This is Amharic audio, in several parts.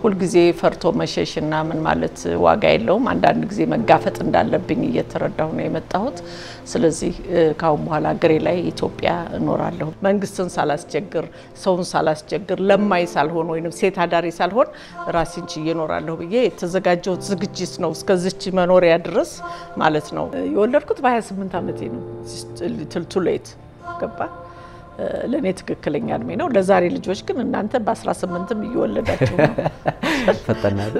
ሁልጊዜ ፈርቶ መሸሽና ምን ማለት ዋጋ የለውም። አንዳንድ ጊዜ መጋፈጥ እንዳለብኝ እየተረዳሁ ነው የመጣሁት። ስለዚህ ካሁን በኋላ ሀገሬ ላይ ኢትዮጵያ እኖራለሁ። መንግስትን ሳላስቸግር፣ ሰውን ሳላስቸግር፣ ለማይ ሳልሆን ወይም ሴት አዳሪ ሳልሆን ራሴን ችዬ እኖራለሁ ብዬ የተዘጋጀሁት ዝግጅት ነው እስከዚች መኖሪያ ድረስ ማለት ነው። የወለድኩት በ28 ዓመቴ ነው። ትልቱሌት ገባ ለእኔ ትክክለኛ እድሜ ነው። ለዛሬ ልጆች ግን እናንተ በ18ም እየወለዳችሁ ነው። ፈጠናል።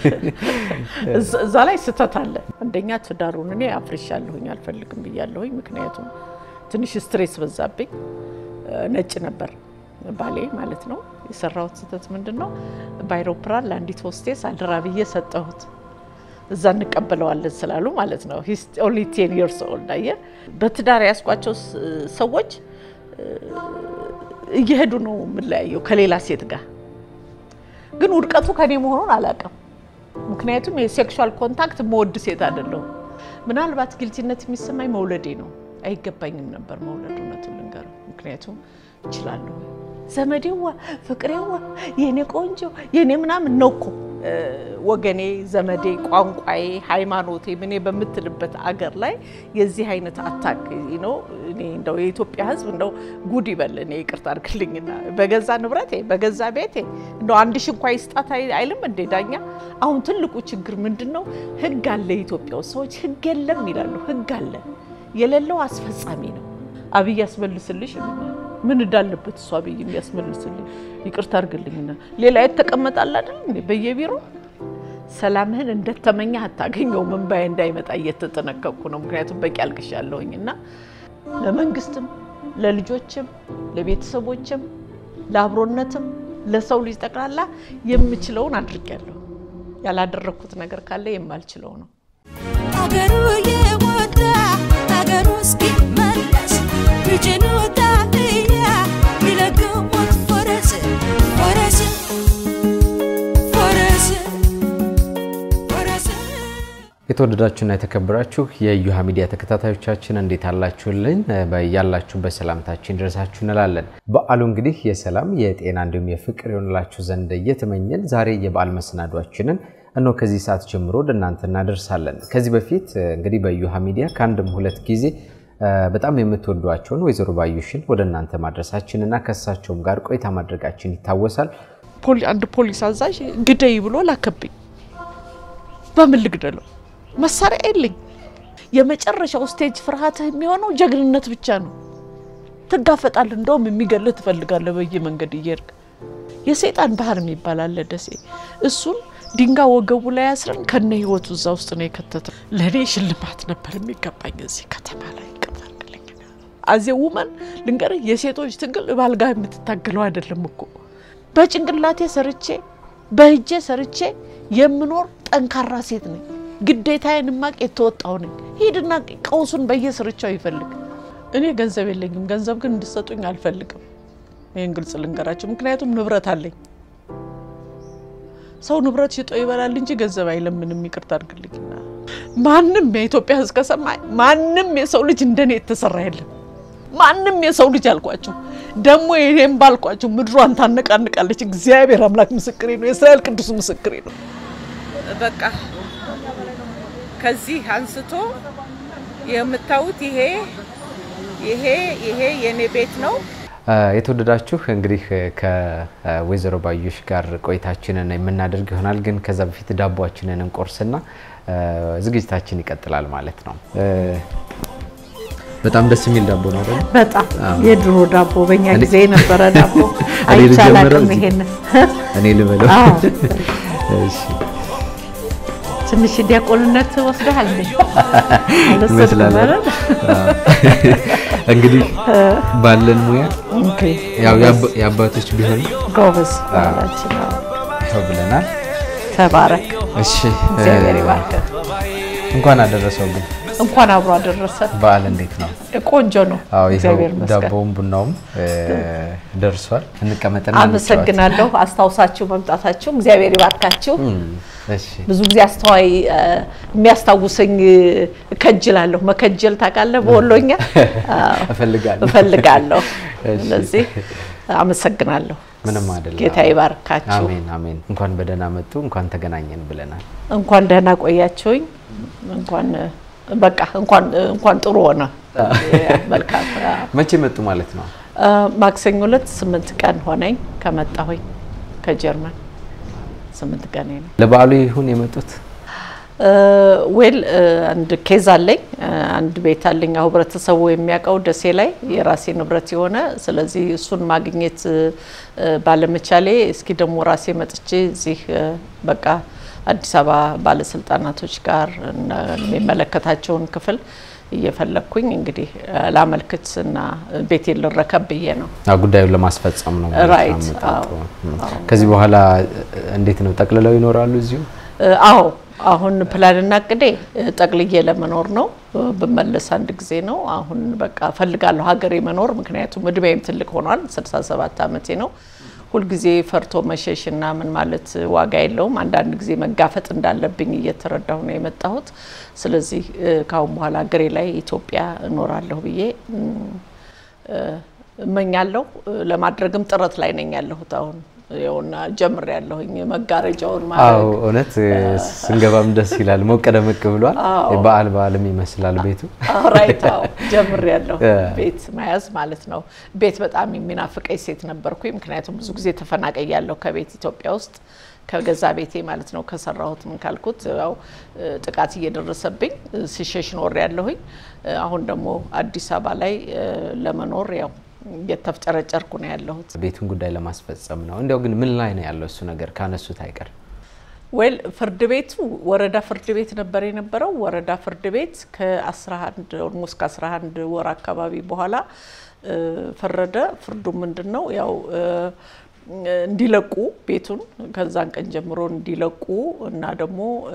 እዛ ላይ ስህተት አለ። አንደኛ ትዳሩን እኔ አፍርሻለሁኝ አልፈልግም ብያለሁኝ። ምክንያቱም ትንሽ ስትሬስ በዛብኝ። ነጭ ነበር ባሌ ማለት ነው። የሰራሁት ስህተት ምንድን ነው? በአይሮፕላን ለአንዲት ሆስቴስ አደራ ብዬ ሰጠሁት። እዛ እንቀበለዋለን ስላሉ ማለት ነው። ሂስ ኦንሊ ቴን ይርስ ኦልድ አየህ። በትዳር ያስኳቸው ሰዎች እየሄዱ ነው የምለያየው ከሌላ ሴት ጋር። ግን ውድቀቱ ከኔ መሆኑን አላውቅም። ምክንያቱም የሴክሹዋል ኮንታክት መወድ ሴት አይደለሁም። ምናልባት ግልጽነት የሚሰማኝ መውለዴ ነው። አይገባኝም ነበር መውለድ፣ እውነቱን ልንገረው። ምክንያቱም እችላለሁ። ዘመዴዋ፣ ፍቅሬዋ፣ የኔ ቆንጆ፣ የኔ ምናምን ነው እኮ ወገኔ፣ ዘመዴ፣ ቋንቋዬ፣ ሃይማኖቴ ምኔ በምትልበት አገር ላይ የዚህ አይነት አታክ ነው። እኔ እንደው የኢትዮጵያ ሕዝብ እንደው ጉድ ይበል። እኔ ይቅርታ አድርግልኝና በገዛ ንብረቴ በገዛ ቤቴ እንደው አንድ ሺ እንኳ ይስጣት አይልም እንዴ ዳኛ? አሁን ትልቁ ችግር ምንድን ነው? ሕግ አለ ኢትዮጵያ ውስጥ ሰዎች ሕግ የለም ይላሉ። ሕግ አለ የሌለው አስፈጻሚ ነው። አብይ ያስመልስልሽ ምን እንዳለበት እሱ አብይ እንዲያስመልስልኝ ይቅርታ አድርግልኝና ሌላ የተቀመጣል አይደል እንዴ በየቢሮ ሰላምህን እንደተመኘህ አታገኘውም። እንባዬ እንዳይመጣ እየተጠነቀቅኩ ነው። ምክንያቱም በቂ አልቅሻለሁኝ እና ለመንግስትም፣ ለልጆችም፣ ለቤተሰቦችም፣ ለአብሮነትም ለሰው ልጅ ጠቅላላ የምችለውን አድርጌያለሁ። ያላደረግኩት ነገር ካለ የማልችለው ነው። አገሩ የወጣ አገሩ እስኪመለስ ልጅኑ ታህያ ቢለግሙት ፈረስ ፈረስ ፈረስ ፈረስ የተወደዳችሁና የተከበራችሁ የእዩሃ ሚዲያ ተከታታዮቻችን እንዴት አላችሁልን? ያላችሁበት ሰላምታችን ድረሳችሁ እንላለን። በዓሉ እንግዲህ የሰላም የጤና እንዲሁም የፍቅር የሆንላችሁ ዘንድ እየተመኘን ዛሬ የበዓል መሰናዷችንን እነሆ ከዚህ ሰዓት ጀምሮ ወደ እናንተ እናደርሳለን። ከዚህ በፊት እንግዲህ በእዩሃ ሚዲያ ከአንድም ሁለት ጊዜ በጣም የምትወዷቸውን ወይዘሮ ባዩሽን ወደ እናንተ ማድረሳችን እና ከእሳቸውም ጋር ቆይታ ማድረጋችን ይታወሳል። አንድ ፖሊስ አዛዥ ግደይ ብሎ ላከብኝ። በምን ልግደለው? መሳሪያ የለኝ። የመጨረሻው ስቴጅ ፍርሃትህ የሚሆነው ጀግንነት ብቻ ነው። ትጋፈጣለህ። እንደውም የሚገልህ ትፈልጋለህ። በየመንገድ እየሄድክ የሰይጣን ባህር የሚባል አለ ደሴ። እሱን ድንጋይ ወገቡ ላይ አስረን ከነ ህይወቱ እዛ ውስጥ ነው የከተተው። ለእኔ ሽልማት ነበር የሚገባኝ እዚህ ከተማ ላይ ይቀጣልኝ። አዜ ውመን ልንገርህ፣ የሴቶች ትግል ባልጋ የምትታገለው አይደለም እኮ በጭንቅላቴ ሰርቼ በእጄ ሰርቼ የምኖር ጠንካራ ሴት ነኝ። ግዴታዬን ማቅ የተወጣው ነኝ። ሂድና ቀውሱን በየስርቻው ይፈልግ። እኔ ገንዘብ የለኝም፣ ገንዘብ ግን እንድሰጡኝ አልፈልግም። ይህን ግልጽ ልንገራቸው፣ ምክንያቱም ንብረት አለኝ። ሰው ንብረት ሽጦ ይበላል እንጂ ገንዘብ አይለምንም። ይቅርታ አድርግልኝና ማንም የኢትዮጵያ ሕዝብ ከሰማ ማንም የሰው ልጅ እንደኔ የተሰራ የለም። ማንም የሰው ልጅ አልኳቸው። ደግሞ ይሄን ባልኳቸው ምድሯን ታነቃንቃለች። እግዚአብሔር አምላክ ምስክሬ ነው። የእስራኤል ቅዱስ ምስክሬ ነው። በቃ ከዚህ አንስቶ የምታዩት ይሄ ይሄ ይሄ የኔ ቤት ነው። የተወደዳችሁ እንግዲህ ከወይዘሮ ባዩሽ ጋር ቆይታችንን የምናደርግ ይሆናል። ግን ከዛ በፊት ዳቦችንን እንቆርስና ዝግጅታችን ይቀጥላል ማለት ነው። በጣም ደስ የሚል ዳቦ ነው አይደል? በጣም የድሮ ዳቦ በእኛ ጊዜ የነበረ ዳቦ እኔ ልጀምረው አይቻላቅም። እዚህ? ይሄን እኔ ልበለው። አዎ። እሺ ትንሽ ዲያቆንነት ወስደሃል እንዴ? ይመስላል አይደል? አዎ። እንግዲህ ባለን ሙያ ኦኬ፣ ያው የአባ- የአባቶች ቢሆንም ጎበዝ ባላችን ነው። ይኸው ብለናል። ተባረክ፣ እሺ እግዚአብሔር ይባርክህ። እንኳን አደረሰው። ግን እንኳን አብሮ አደረሰ። በዓል እንዴት ነው? ቆንጆ ነው። አዎ ይኸው እግዚአብሔር ይመስገን። ዳቦውም ቡናውም እ፣ ደርሷል። እንቀመጥና እንጫወት። አመሰግናለሁ አስታውሳችሁ መምጣታችሁ። እግዚአብሔር ይባርካችሁ። እም፣ እሺ ብዙ ጊዜ አስተዋይ እ፣ የሚያስታውሰኝ እ፣ እከጅላለሁ። መከጀል ታውቃለህ? በወሎኛ አዎ፣ እፈልጋለሁ። እፈልጋለሁ። እሺ። ስለዚህ አመሰግናለሁ። ምንም አይደለም። ጌታ ይባርካችሁ። አሜን አሜን። እንኳን በደህና መጡ፣ እንኳን ተገናኘን ብለናል። እንኳን ደህና ቆያችሁኝ። እንኳን በቃ እንኳን እንኳን ጥሩ ሆነ። መልካም። መቼ መጡ ማለት ነው? አ፣ ማክሰኞ ዕለት ስምንት ቀን ሆነኝ ከመጣሁኝ ከጀርመን ስምንት ቀን ነው። ለበዓሉ ይሁን የመጡት? ዌል አንድ ኬዝ አለኝ። አንድ ቤት አለኝ አሁ ህብረተሰቡ የሚያውቀው ደሴ ላይ የራሴ ንብረት የሆነ ስለዚህ እሱን ማግኘት እ፣ ባለመቻሌ እስኪ ደግሞ ራሴ መጥቼ እዚህ እ፣ በቃ አዲስ አበባ ባለስልጣናቶች ጋር እና የሚመለከታቸውን ክፍል እየፈለግኩኝ እንግዲህ እ፣ ላመልክት እና ቤቴን ልረከብ ብዬ ነው። አዎ፣ ጉዳዩን ለማስፈጸም ነው ማለት ነው ራይት፣ አመጣጡ። አዎ፣ እም። ከዚህ በኋላ እንዴት ነው ጠቅልለው ይኖራሉ እዚሁ? እ፣ አዎ አሁን ፕላንና እቅዴ እ፣ ጠቅልዬ ለመኖር ነው። እ፣ ብመለስ አንድ ጊዜ ነው። አሁን በቃ ፈልጋለሁ ሀገሬ መኖር፣ ምክንያቱም እድሜም ትልቅ ሆኗል። 67 ዓመቴ ነው። ሁልጊዜ ፈርቶ መሸሽ እና ምን ማለት ዋጋ የለውም። አንዳንድ ጊዜ መጋፈጥ እንዳለብኝ እየተረዳሁ ነው የመጣሁት። ስለዚህ እ፣ ከአሁን በኋላ ሀገሬ ላይ ኢትዮጵያ እኖራለሁ ብዬ እም፣ እ፣ እመኛለሁ። እ፣ ለማድረግም ጥረት ላይ ነኝ ያለሁት አሁን ይኸውና ጀምር ያለሁኝ መጋረጃውን አዎ ማድረግ እውነት ስንገባም ደስ ይላል። ሞቅ ደመቅ ብሏል። አዎ። በዓል በዓልም ይመስላል ቤቱ። ራይት ጀምር ያለሁ እ። ቤት መያዝ ማለት ነው። ቤት በጣም የሚናፍቀኝ ሴት ነበርኩኝ። ምክንያቱም ብዙ ጊዜ ተፈናቀይ ያለሁ ከቤት ኢትዮጵያ ውስጥ ከገዛ ቤቴ ማለት ነው ከሰራሁት ምን ካልኩት ያው እ፣ ጥቃት እየደረሰብኝ እ፣ ሲሸሽ ኖር ያለሁኝ አሁን ደግሞ አዲስ አበባ ላይ እ፣ ለመኖር ያው እየተፍጨረጨርኩ ነው ያለሁት። ቤቱን ጉዳይ ለማስፈጸም ነው። እንዲያው ግን ምን ላይ ነው ያለው እሱ ነገር ካነሱት አይቀር? ዌል ፍርድ ቤቱ ወረዳ ፍርድ ቤት ነበር የነበረው። ወረዳ ፍርድ ቤት ከ11 ኦልሞስት ከ11 ወር አካባቢ በኋላ እ፣ ፈረደ። ፍርዱ ምንድን ነው ያው እ፣ እንዲለቁ ቤቱን ከዛን ቀን ጀምሮ እንዲለቁ እና ደግሞ እ፣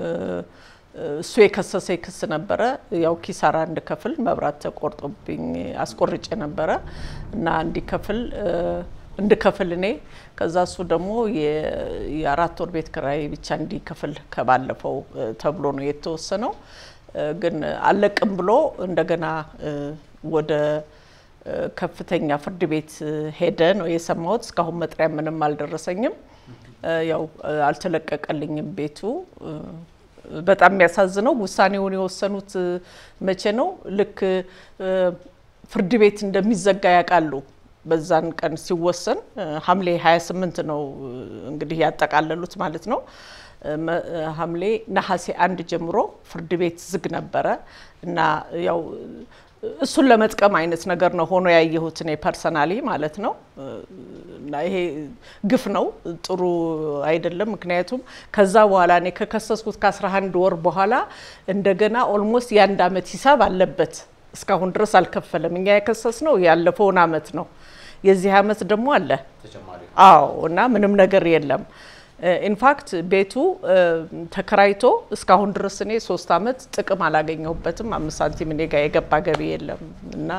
እሱ የከሰሰ ክስ ነበረ። ያው ኪሳራ እንድከፍል መብራት ተቆርጦብኝ አስቆርጬ ነበረ እና እንዲከፍል እ፣ እንድከፍል እኔ ከዛ እሱ ደግሞ የ- የአራት ወር ቤት ክራይ ብቻ እንዲከፍል ከባለፈው እ፣ ተብሎ ነው የተወሰነው። እ፣ ግን አለቅም ብሎ እንደገና እ፣ ወደ እ፣ ከፍተኛ ፍርድ ቤት እ፣ ሄደ ነው የሰማሁት። እስካሁን መጥሪያ ምንም አልደረሰኝም። እ፣ ያው እ፣ አልተለቀቀልኝም ቤቱ እ፣ በጣም የሚያሳዝነው ውሳኔውን የወሰኑት እ፣ መቼ ነው? ልክ እ፣ ፍርድ ቤት እንደሚዘጋ ያውቃሉ። በዛን ቀን ሲወሰን እ፣ ሐምሌ 28 ነው እ፣ እንግዲህ ያጠቃለሉት ማለት ነው። እ፣ መ- እ፣ ሐምሌ ነሐሴ አንድ ጀምሮ ፍርድ ቤት ዝግ ነበረ እና ያው እሱን ለመጥቀም አይነት ነገር ነው ሆኖ ያየሁት እኔ ፐርሰናሊ ማለት ነው። እና ይሄ ግፍ ነው፣ ጥሩ አይደለም። ምክንያቱም ከዛ በኋላ እኔ ከከሰስኩት ከ11 ወር በኋላ እንደገና ኦልሞስት የአንድ አመት ሂሳብ አለበት። እስካሁን ድረስ አልከፈለም። እኛ የከሰስ ነው ያለፈውን አመት ነው። የዚህ አመት ደግሞ አለ። አዎ እና ምንም ነገር የለም። ኢንፋክት ቤቱ እ፣ ተከራይቶ እስካሁን ድረስ እኔ ሶስት አመት ጥቅም አላገኘሁበትም። አምስት ሳንቲም እኔ ጋር የገባ ገቢ የለም እና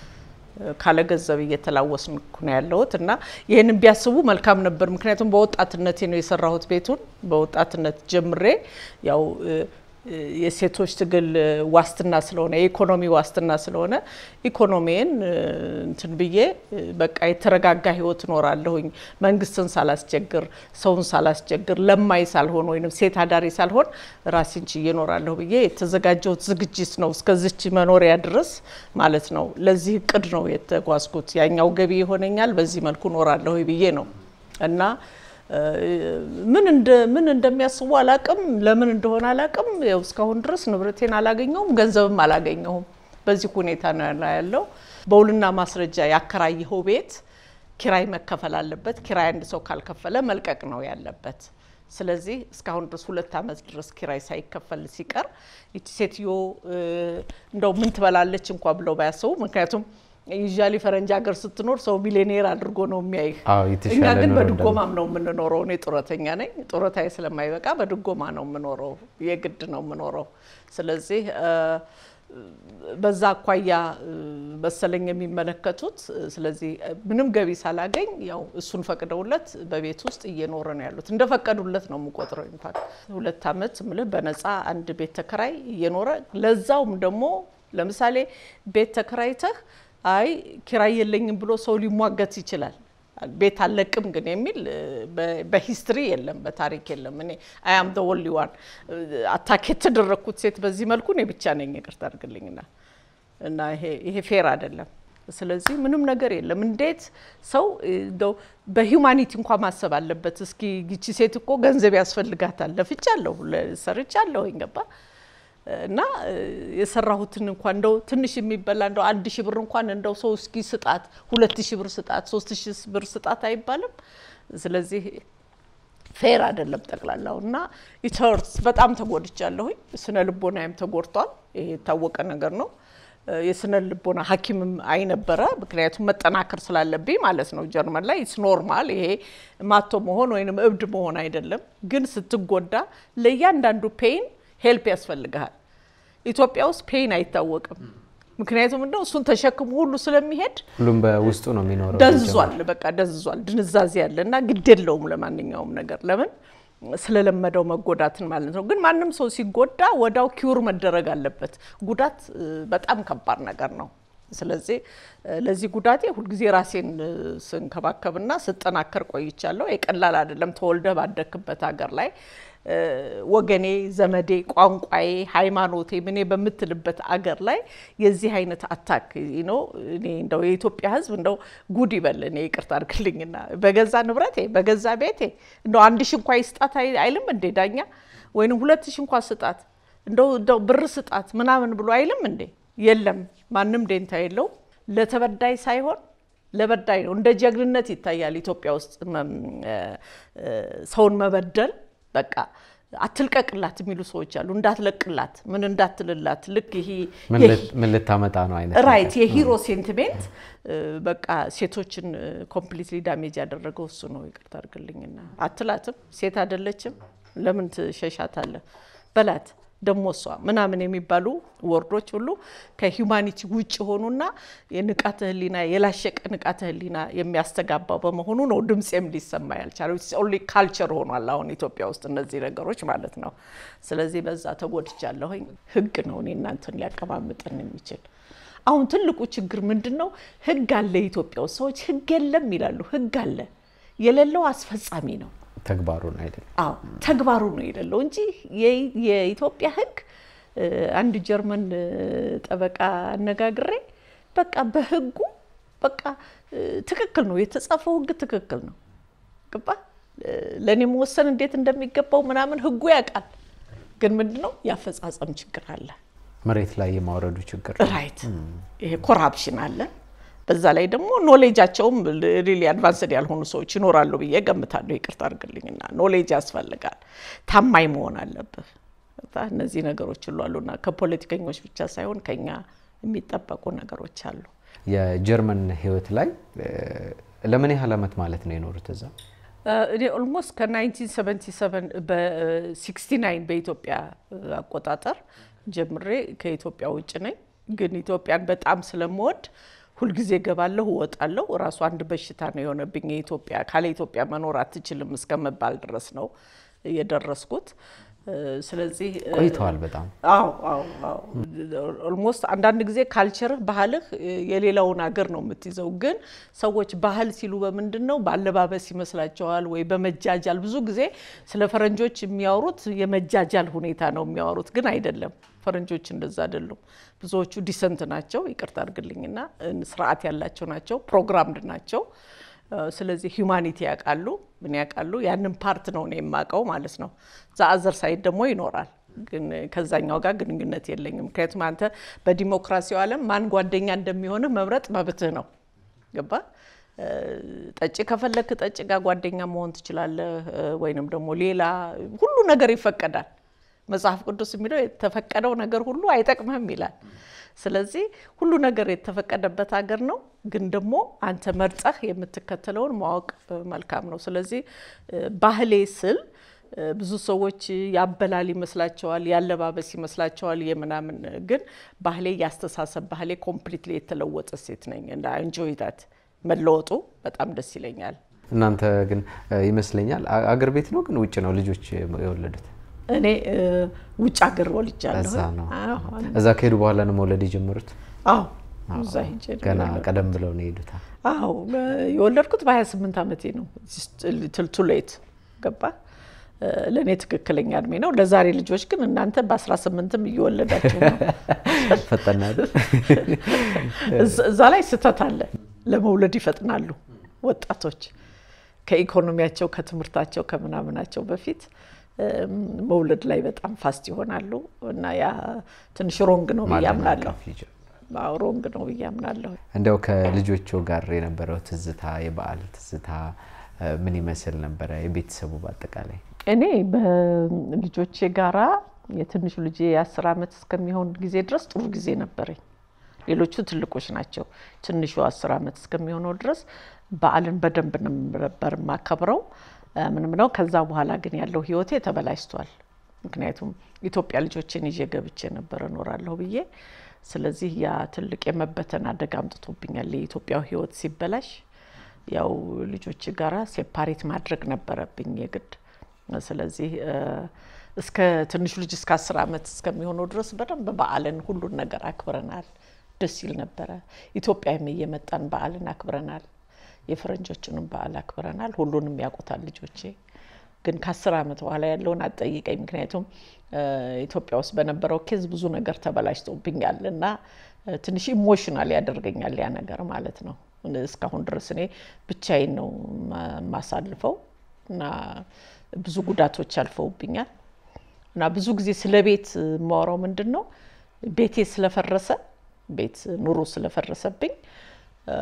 እ፣ ካለ ገንዘብ እየተላወስንኩ ነው ያለሁት እና ይህንን ቢያስቡ መልካም ነበር። ምክንያቱም በወጣትነቴ ነው የሰራሁት ቤቱን በወጣትነት ጀምሬ ያው እ፣ እ፣ የሴቶች ትግል እ፣ ዋስትና ስለሆነ የኢኮኖሚ ዋስትና ስለሆነ ኢኮኖሚን እንትን ብዬ እ፣ በቃ የተረጋጋ ህይወት እኖራለሁኝ መንግስትን ሳላስቸግር ሰውን ሳላስቸግር ለማይ ሳልሆን ወይም ሴት አዳሪ ሳልሆን ራሴን ችዬ እኖራለሁ ብዬ የተዘጋጀሁት ዝግጅት ነው እስከዚች መኖሪያ ድረስ ማለት ነው። ለዚህ እቅድ ነው የተጓዝኩት። ያኛው ገቢ ይሆነኛል፣ በዚህ መልኩ እኖራለሁ ብዬ ነው እና እ፣ ምን እንደ ምን እንደሚያስቡ አላቅም፣ ለምን እንደሆነ አላቅም። ያው እስካሁን ድረስ ንብረቴን አላገኘሁም፣ ገንዘብም አላገኘሁም። በዚህ ሁኔታ ነው ያለ- ያለው። በውልና ማስረጃ ያከራየኸው ቤት ኪራይ መከፈል አለበት። ኪራይ አንድ ሰው ካልከፈለ መልቀቅ ነው ያለበት። ስለዚህ እስካሁን ድረስ ሁለት ዓመት ድረስ ኪራይ ሳይከፈል ሲቀር ይቺ ሴትዮ እ፣ እንደው ምን ትበላለች እንኳ ብለው ባያስቡ ምክንያቱም ዩዥዋሊ ፈረንጅ ሀገር ስትኖር ሰው ሚሊዮኔር አድርጎ ነው የሚያይህ። አዎ እኛ የተሻለ ግን ኑሮ በድጎማም ነው የምንኖረው። እኔ ጡረተኛ ነኝ። ጡረታዬ ስለማይበቃ በድጎማ ነው የምኖረው፣ የግድ ነው የምኖረው። ስለዚህ እ፣ በዛ አኳያ እ፣ መሰለኝ የሚመለከቱት። ስለዚህ እ፣ ምንም ገቢ ሳላገኝ ያው እሱን ፈቅደውለት በቤት ውስጥ እየኖረ ነው ያሉት። እንደፈቀዱለት ነው የምቆጥረው። ኢንፋክት ሁለት ዓመት ምልህ በነፃ አንድ ቤት ተከራይ እየኖረ ለዛውም ደግሞ ለምሳሌ ቤት ተከራይተህ አይ ኪራይ የለኝም ብሎ ሰው ሊሟገት ይችላል። ቤት አለቅም ግን የሚል በ- በሂስትሪ የለም፣ በታሪክ የለም። እኔ አያም ደ ወንሊ ዋን አታክ የተደረግኩት ሴት በዚህ መልኩ እኔ ብቻ ነኝ። ይቅርታ አድርግልኝና እና ይሄ ይሄ ፌር አይደለም። ስለዚህ ምንም ነገር የለም። እንዴት ሰው እንደው በሂውማኒቲ እንኳ ማሰብ አለበት። እስኪ ይቺ ሴት እኮ ገንዘብ ያስፈልጋታል፣ ለፍቻለሁ፣ ሰርቻለሁ፣ ገባ እና የሰራሁትን እንኳን እንደው ትንሽ የሚበላ እንደው አንድ ሺህ ብር እንኳን እንደው ሰው እስኪ ስጣት፣ ሁለት ሺህ ብር ስጣት፣ ሶስት ሺህ ብር ስጣት አይባልም። ስለዚህ ፌር አይደለም ጠቅላላው እና ኢተርስ በጣም ተጎድቻለሁኝ። ስነ ልቦናዬም ተጎድቷል። ይሄ የታወቀ ነገር ነው። የስነ ልቦና ሐኪምም አይነበረ ምክንያቱም መጠናከር ስላለብኝ ማለት ነው። ጀርመን ላይ ኢትስ ኖርማል። ይሄ ማቶ መሆን ወይንም እብድ መሆን አይደለም። ግን ስትጎዳ ለእያንዳንዱ ፔይን ሄልፕ ያስፈልግሃል። ኢትዮጵያ ውስጥ ፔይን አይታወቅም። ምክንያቱም እንደው እሱን ተሸክሞ ሁሉ ስለሚሄድ ሁሉም በውስጡ ነው የሚኖረው። ደንዝዟል፣ በቃ ደንዝዟል። ድንዛዜ ያለ እና ግድ የለውም ለማንኛውም ነገር ለምን ስለለመደው መጎዳትን ማለት ነው። ግን ማንም ሰው ሲጎዳ ወዳው ኪውር መደረግ አለበት። ጉዳት እ፣ በጣም ከባድ ነገር ነው። ስለዚህ እ፣ ለዚህ ጉዳቴ ሁልጊዜ ራሴን እ፣ ስንከባከብና ስጠናከር ቆይቻለሁ። የቀላል አይደለም። ተወልደ ባደክበት ሀገር ላይ እ፣ ወገኔ፣ ዘመዴ፣ ቋንቋዬ፣ ሃይማኖቴ ምኔ በምትልበት አገር ላይ የዚህ አይነት አታክ ነው። እኔ እንደው የኢትዮጵያ ሕዝብ እንደው ጉድ ይበል። እኔ ይቅርታ አድርግልኝና በገዛ ንብረቴ በገዛ ቤቴ እንደው አንድ ሺ እንኳ ይስጣት አይ- አይልም እንዴ ዳኛ? ወይንም ሁለት ሺ እንኳ ስጣት እንደው እንደው ብር ስጣት ምናምን ብሎ አይልም እንዴ? የለም ማንም ደንታ የለው። ለተበዳይ ሳይሆን ለበዳይ ነው። እንደ ጀግንነት ይታያል ኢትዮጵያ ውስጥ መም- እ፣ እ፣ ሰውን መበደል በቃ አትልቀቅላት የሚሉ ሰዎች አሉ። እንዳትለቅላት ምን እንዳትልላት ልክ ይሄ ምን ይሄ- ልት- ምን ልታመጣ ነው አይነት ራይት ነገር። የሂሮ ሴንቲሜንት እ፣ በቃ ሴቶችን ኮምፕሊትሊ ዳሜጅ ያደረገው እሱ ነው። ይቅርታ አድርግልኝና አትላትም፣ ሴት አይደለችም፣ ለምን ትሸሻታለህ በላት ደሞ እሷ ምናምን የሚባሉ ወርዶች ሁሉ ከሂውማኒቲ ውጭ ሆኑና የንቃተ ህሊና የላሸቀ ንቃተ ህሊና የሚያስተጋባው በመሆኑ ነው ድምፄም ሊሰማ ያልቻለው። ኦንሊ ካልቸር ሆኗል አሁን ኢትዮጵያ ውስጥ እነዚህ ነገሮች ማለት ነው። ስለዚህ በዛ ተጎድቻለሁኝ። ህግ ነው እኔ እናንተን ሊያቀማምጠን የሚችል አሁን ትልቁ ችግር ምንድን ነው? ህግ አለ ኢትዮጵያ ውስጥ ሰዎች ህግ የለም ይላሉ። ህግ አለ የሌለው አስፈጻሚ ነው። ተግባሩን አይደለም። አዎ ተግባሩ ነው የሌለው እንጂ የ- የኢትዮጵያ ህግ እ፣ አንድ ጀርመን እ፣ ጠበቃ አነጋግሬ በቃ በህጉ በቃ እ፣ ትክክል ነው የተጻፈው ህግ ትክክል ነው ገባ ለእኔ መወሰን እንዴት እንደሚገባው ምናምን ህጉ ያውቃል። ግን ምንድን ነው የአፈጻጸም ችግር አለ። መሬት ላይ የማውረዱ ችግር ራይት ይሄ ኮራፕሽን አለ። በዛ ላይ ደግሞ ኖሌጃቸውም ሪሊ አድቫንስድ ያልሆኑ ሰዎች ይኖራሉ ብዬ ገምታለሁ። ይቅርታ አድርግልኝና ኖሌጅ ያስፈልጋል። ታማኝ መሆን አለብህ። በቃ እነዚህ ነገሮች ሁሉ አሉና ከፖለቲከኞች ብቻ ሳይሆን ከኛ የሚጠበቁ ነገሮች አሉ። የጀርመን ህይወት ላይ እ፣ ለምን ያህል ዓመት ማለት ነው የኖሩት እዛ? እኔ ኦልሞስት ከ1977 በ69 በኢትዮጵያ አቆጣጠር ጀምሬ ከኢትዮጵያ ውጭ ነኝ። ግን ኢትዮጵያን በጣም ስለምወድ ሁልጊዜ ገባለሁ፣ እወጣለሁ። እራሱ አንድ በሽታ ነው የሆነብኝ። የኢትዮጵያ ካለ ኢትዮጵያ መኖር አትችልም እስከመባል ድረስ ነው የደረስኩት። እ፣ ስለዚህ እ፣ ቆይተዋል በጣም አዎ አዎ አዎ ኦልሞስት አንዳንድ ጊዜ ካልቸርህ ባህልህ እ፣ የሌላውን ሀገር ነው የምትይዘው። ግን ሰዎች ባህል ሲሉ በምንድን ነው በአለባበስ ይመስላቸዋል ወይ በመጃጃል። ብዙ ጊዜ ስለ ፈረንጆች የሚያወሩት የመጃጃል ሁኔታ ነው የሚያወሩት፣ ግን አይደለም። ፈረንጆች እንደዛ አይደሉም። ብዙዎቹ ዲሰንት ናቸው፣ ይቅርታ አድርግልኝና እ፣ ስርዓት ያላቸው ናቸው፣ ፕሮግራምድ ናቸው። እ፣ ስለዚህ ሂውማኒቲ ያውቃሉ፣ ምን ያውቃሉ። ያንን ፓርት ነው እኔ የማውቀው ማለት ነው። ዛአዘር ሳይድ ደግሞ ይኖራል፣ ግን ከዛኛው ጋር ግንኙነት የለኝም። ምክንያቱም አንተ በዲሞክራሲው ዓለም ማን ጓደኛ እንደሚሆንህ መምረጥ መብትህ ነው። ገባ? እ፣ ጠጭ ከፈለክ ጠጭ ጋር ጓደኛ መሆን ትችላለህ፣ እ፣ ወይንም ደግሞ ሌላ ሁሉ ነገር ይፈቀዳል። መጽሐፍ ቅዱስ የሚለው የተፈቀደው ነገር ሁሉ አይጠቅምህም ይላል። ስለዚህ ሁሉ ነገር የተፈቀደበት ሀገር ነው። ግን ደግሞ አንተ መርጠህ የምትከተለውን ማወቅ እ፣ መልካም ነው። ስለዚህ እ፣ ባህሌ ስል እ፣ ብዙ ሰዎች ያበላል ይመስላቸዋል፣ ያለባበስ ይመስላቸዋል፣ የምናምን ግን ባህሌ ያስተሳሰብ ባህሌ ኮምፕሊትሊ የተለወጠ ሴት ነኝ እና እንጆይ ዳት መለወጡ በጣም ደስ ይለኛል። እናንተ ግን እ፣ ይመስለኛል አ- አገር ቤት ነው ግን ውጭ ነው ልጆች የወለዱት? እኔ እ፣ ውጭ ሀገር ወልጃለሁ። እዛ ነው። አዎ እዛ ከሄዱ በኋላ ነው መውለድ የጀመሩት? አዎ እዛ ሄጄ ነው ገና የወለድኩት። ቀደም ብለው ነው የሄዱት። አዎ የወለድኩት በ28 ዓመቴ ነው። ትልቱሌት ገባ ለእኔ ትክክለኛ እድሜ ነው። ለዛሬ ልጆች ግን እናንተ በ18ም እየወለዳችሁ ነው። ፈጠና አይደል? እዛ- እዛ ላይ ስህተት አለ። ለመውለድ ይፈጥናሉ ወጣቶች ከኢኮኖሚያቸው ከትምህርታቸው ከምናምናቸው በፊት እም፣ መውለድ ላይ በጣም ፋስት ይሆናሉ እና ያ ትንሽ ሮንግ ነው ብዬ አምናለሁ። ማደናቀፍ ይጀምራል። አዎ፣ ሮንግ ነው ብዬ አምናለሁ። እንዲያው ከልጆቹ ጋር የነበረው ትዝታ የበዓል ትዝታ እ፣ ምን ይመስል ነበረ? የቤተሰቡ በአጠቃላይ እኔ በልጆቼ ጋራ የትንሹ ልጄ የአስር ዓመት እስከሚሆን ጊዜ ድረስ ጥሩ ጊዜ ነበረኝ። ሌሎቹ ትልቆች ናቸው። ትንሹ አስር ዓመት እስከሚሆነው ድረስ በዓልን በደንብ ነበር የማከብረው እ፣ ምንም ነው። ከዛ በኋላ ግን ያለው ህይወቴ ተበላሽቷል። ምክንያቱም ኢትዮጵያ ልጆችን ይዤ ገብቼ ነበር እኖራለሁ ብዬ። ስለዚህ ያ ትልቅ የመበተን አደጋ አምጥቶብኛል። የኢትዮጵያው ህይወት ሲበላሽ ያው ልጆች ጋራ ሴፓሬት ማድረግ ነበረብኝ የግድ። ስለዚህ እ፣ እስከ ትንሹ ልጅ እስከ አስር ዓመት እስከሚሆነው ድረስ በደንብ በዓልን ሁሉን ነገር አክብረናል። ደስ ይል ነበረ። ኢትዮጵያም እየመጣን በዓልን አክብረናል። የፈረንጆችንም በዓል አክብረናል። ሁሉንም ያውቁታል ልጆቼ። ግን ከአስር ዓመት በኋላ ያለውን አትጠይቀኝ። ምክንያቱም እ፣ ኢትዮጵያ ውስጥ በነበረው ኬዝ ብዙ ነገር ተበላሽቶብኛል እና እ፣ ትንሽ ኢሞሽናል ያደርገኛል ያ ነገር ማለት ነው። እስካሁን ድረስ እኔ ብቻዬን ነው ማ- የማሳልፈው እና ብዙ ጉዳቶች አልፈውብኛል እና ብዙ ጊዜ ስለ ቤት የማወራው ምንድን ነው ቤቴ ስለፈረሰ ቤት ኑሮ ስለፈረሰብኝ እ፣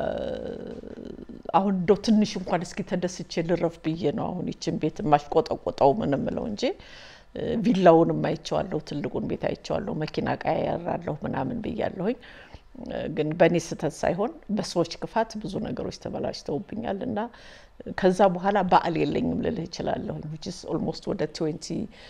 አሁን እንደው ትንሽ እንኳን እስኪ ተደስቼ ልረፍ ብዬ ነው አሁን ይችን ቤት የማሽቆጠቆጠው ምን ምለው እንጂ እ፣ ቪላውንም አይቼዋለሁ፣ ትልቁን ቤት አይቼዋለሁ፣ መኪና ቀያየራለሁ ምናምን ብያለሁኝ። እ፣ ግን በእኔ ስህተት ሳይሆን በሰዎች ክፋት ብዙ ነገሮች ተበላሽተውብኛል እና ከዛ በኋላ በዓል የለኝም ልልህ እችላለሁኝ። ዊችስ ኦልሞስት ወደ ትዌንቲ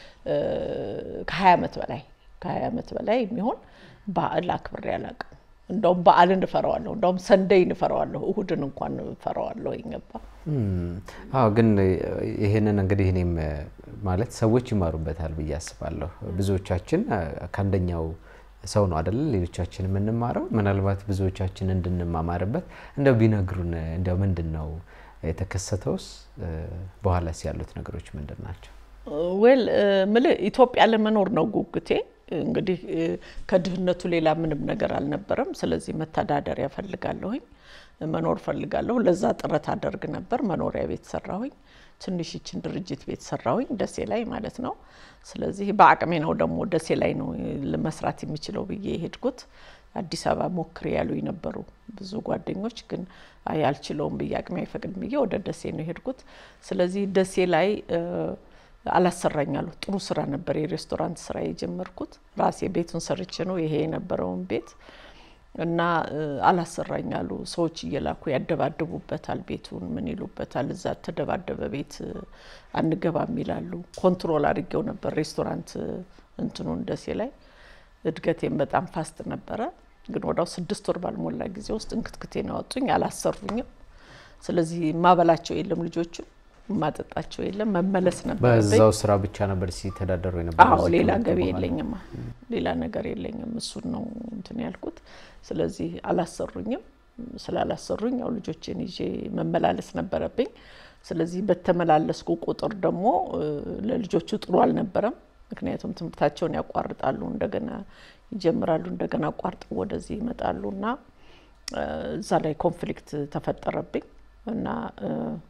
ከሀያ ዓመት በላይ ከሀያ ዓመት በላይ የሚሆን በዓል አክብሬ አላውቅም። እንደውም በዓልን እፈራዋለሁ። እንደውም ሰንደይን እፈራዋለሁ። እሁድን እንኳን እፈራዋለሁ። ይገባ እም፣ አዎ ግን ይሄንን እንግዲህ እኔም እ፣ ማለት ሰዎች ይማሩበታል ብዬ አስባለሁ። ብዙዎቻችን እ፣ ከአንደኛው ሰው ነው አደለ ሌሎቻችን የምንማረው። ምናልባት ብዙዎቻችን እንድንማማርበት እንደው ቢነግሩን እንደው ምንድን ነው የተከሰተውስ? እ፣ በኋላስ ያሉት ነገሮች ምንድን ናቸው? ዌል ምልህ ኢትዮጵያ ለመኖር ነው ጉጉቴ። እንግዲህ እ፣ ከድህነቱ ሌላ ምንም ነገር አልነበረም። ስለዚህ መተዳደሪያ ፈልጋለሁኝ፣ መኖር ፈልጋለሁ። ለዛ ጥረት አደርግ ነበር። መኖሪያ ቤት ሰራሁኝ፣ ትንሽ ይችን ድርጅት ቤት ሰራሁኝ፣ ደሴ ላይ ማለት ነው። ስለዚህ በአቅሜ ነው ደግሞ ደሴ ላይ ነው መስራት የሚችለው ብዬ የሄድኩት። አዲስ አበባ ሞክሬ ያሉኝ ነበሩ ብዙ ጓደኞች፣ ግን አይ አልችለውም ብዬ አቅሜ አይፈቅድም ብዬ ወደ ደሴ ነው የሄድኩት። ስለዚህ ደሴ ላይ እ፣ አላሰራኝ አሉ። ጥሩ ስራ ነበር የሬስቶራንት ስራ የጀመርኩት ራሴ ቤቱን ሰርቼ ነው ይሄ የነበረውን ቤት እና እ፣ አላሰራኝ አሉ። ሰዎች እየላኩ ያደባድቡበታል፣ ቤቱን ምን ይሉበታል። እዛ ተደባደበ ቤት እ፣ አንገባም ይላሉ። ኮንትሮል አድርጌው ነበር ሬስቶራንት እ፣ እንትኑን ደሴ ላይ እድገቴም በጣም ፋስት ነበረ። ግን ወዳው ስድስት ወር ባልሞላ ጊዜ ውስጥ እንክትክቴን ያወጡኝ፣ አላሰሩኝም። ስለዚህ ማበላቸው የለም ልጆቹ ማጠጣቸው የለም። መመለስ ነበረብኝ። በዛው ስራ ብቻ ነበር ሲተዳደሩ የነበረው? አዎ እዚህ ሌላ ከመጡ ገቢ በኋላ? የለኝም፣ ሌላ ነገር የለኝም። እሱን ነው እንትን ያልኩት። ስለዚህ አላሰሩኝም። ስላላሰሩኝ ያው ልጆችን ይዤ መመላለስ ነበረብኝ። ስለዚህ በተመላለስኩ ቁጥር ደግሞ እ፣ ለልጆቹ ጥሩ አልነበረም። ምክንያቱም ትምህርታቸውን ያቋርጣሉ፣ እንደገና ይጀምራሉ፣ እንደገና አቋርጠው ወደዚህ ይመጣሉ እና እ፣ እዛ ላይ ኮንፍሊክት ተፈጠረብኝ እና እ፣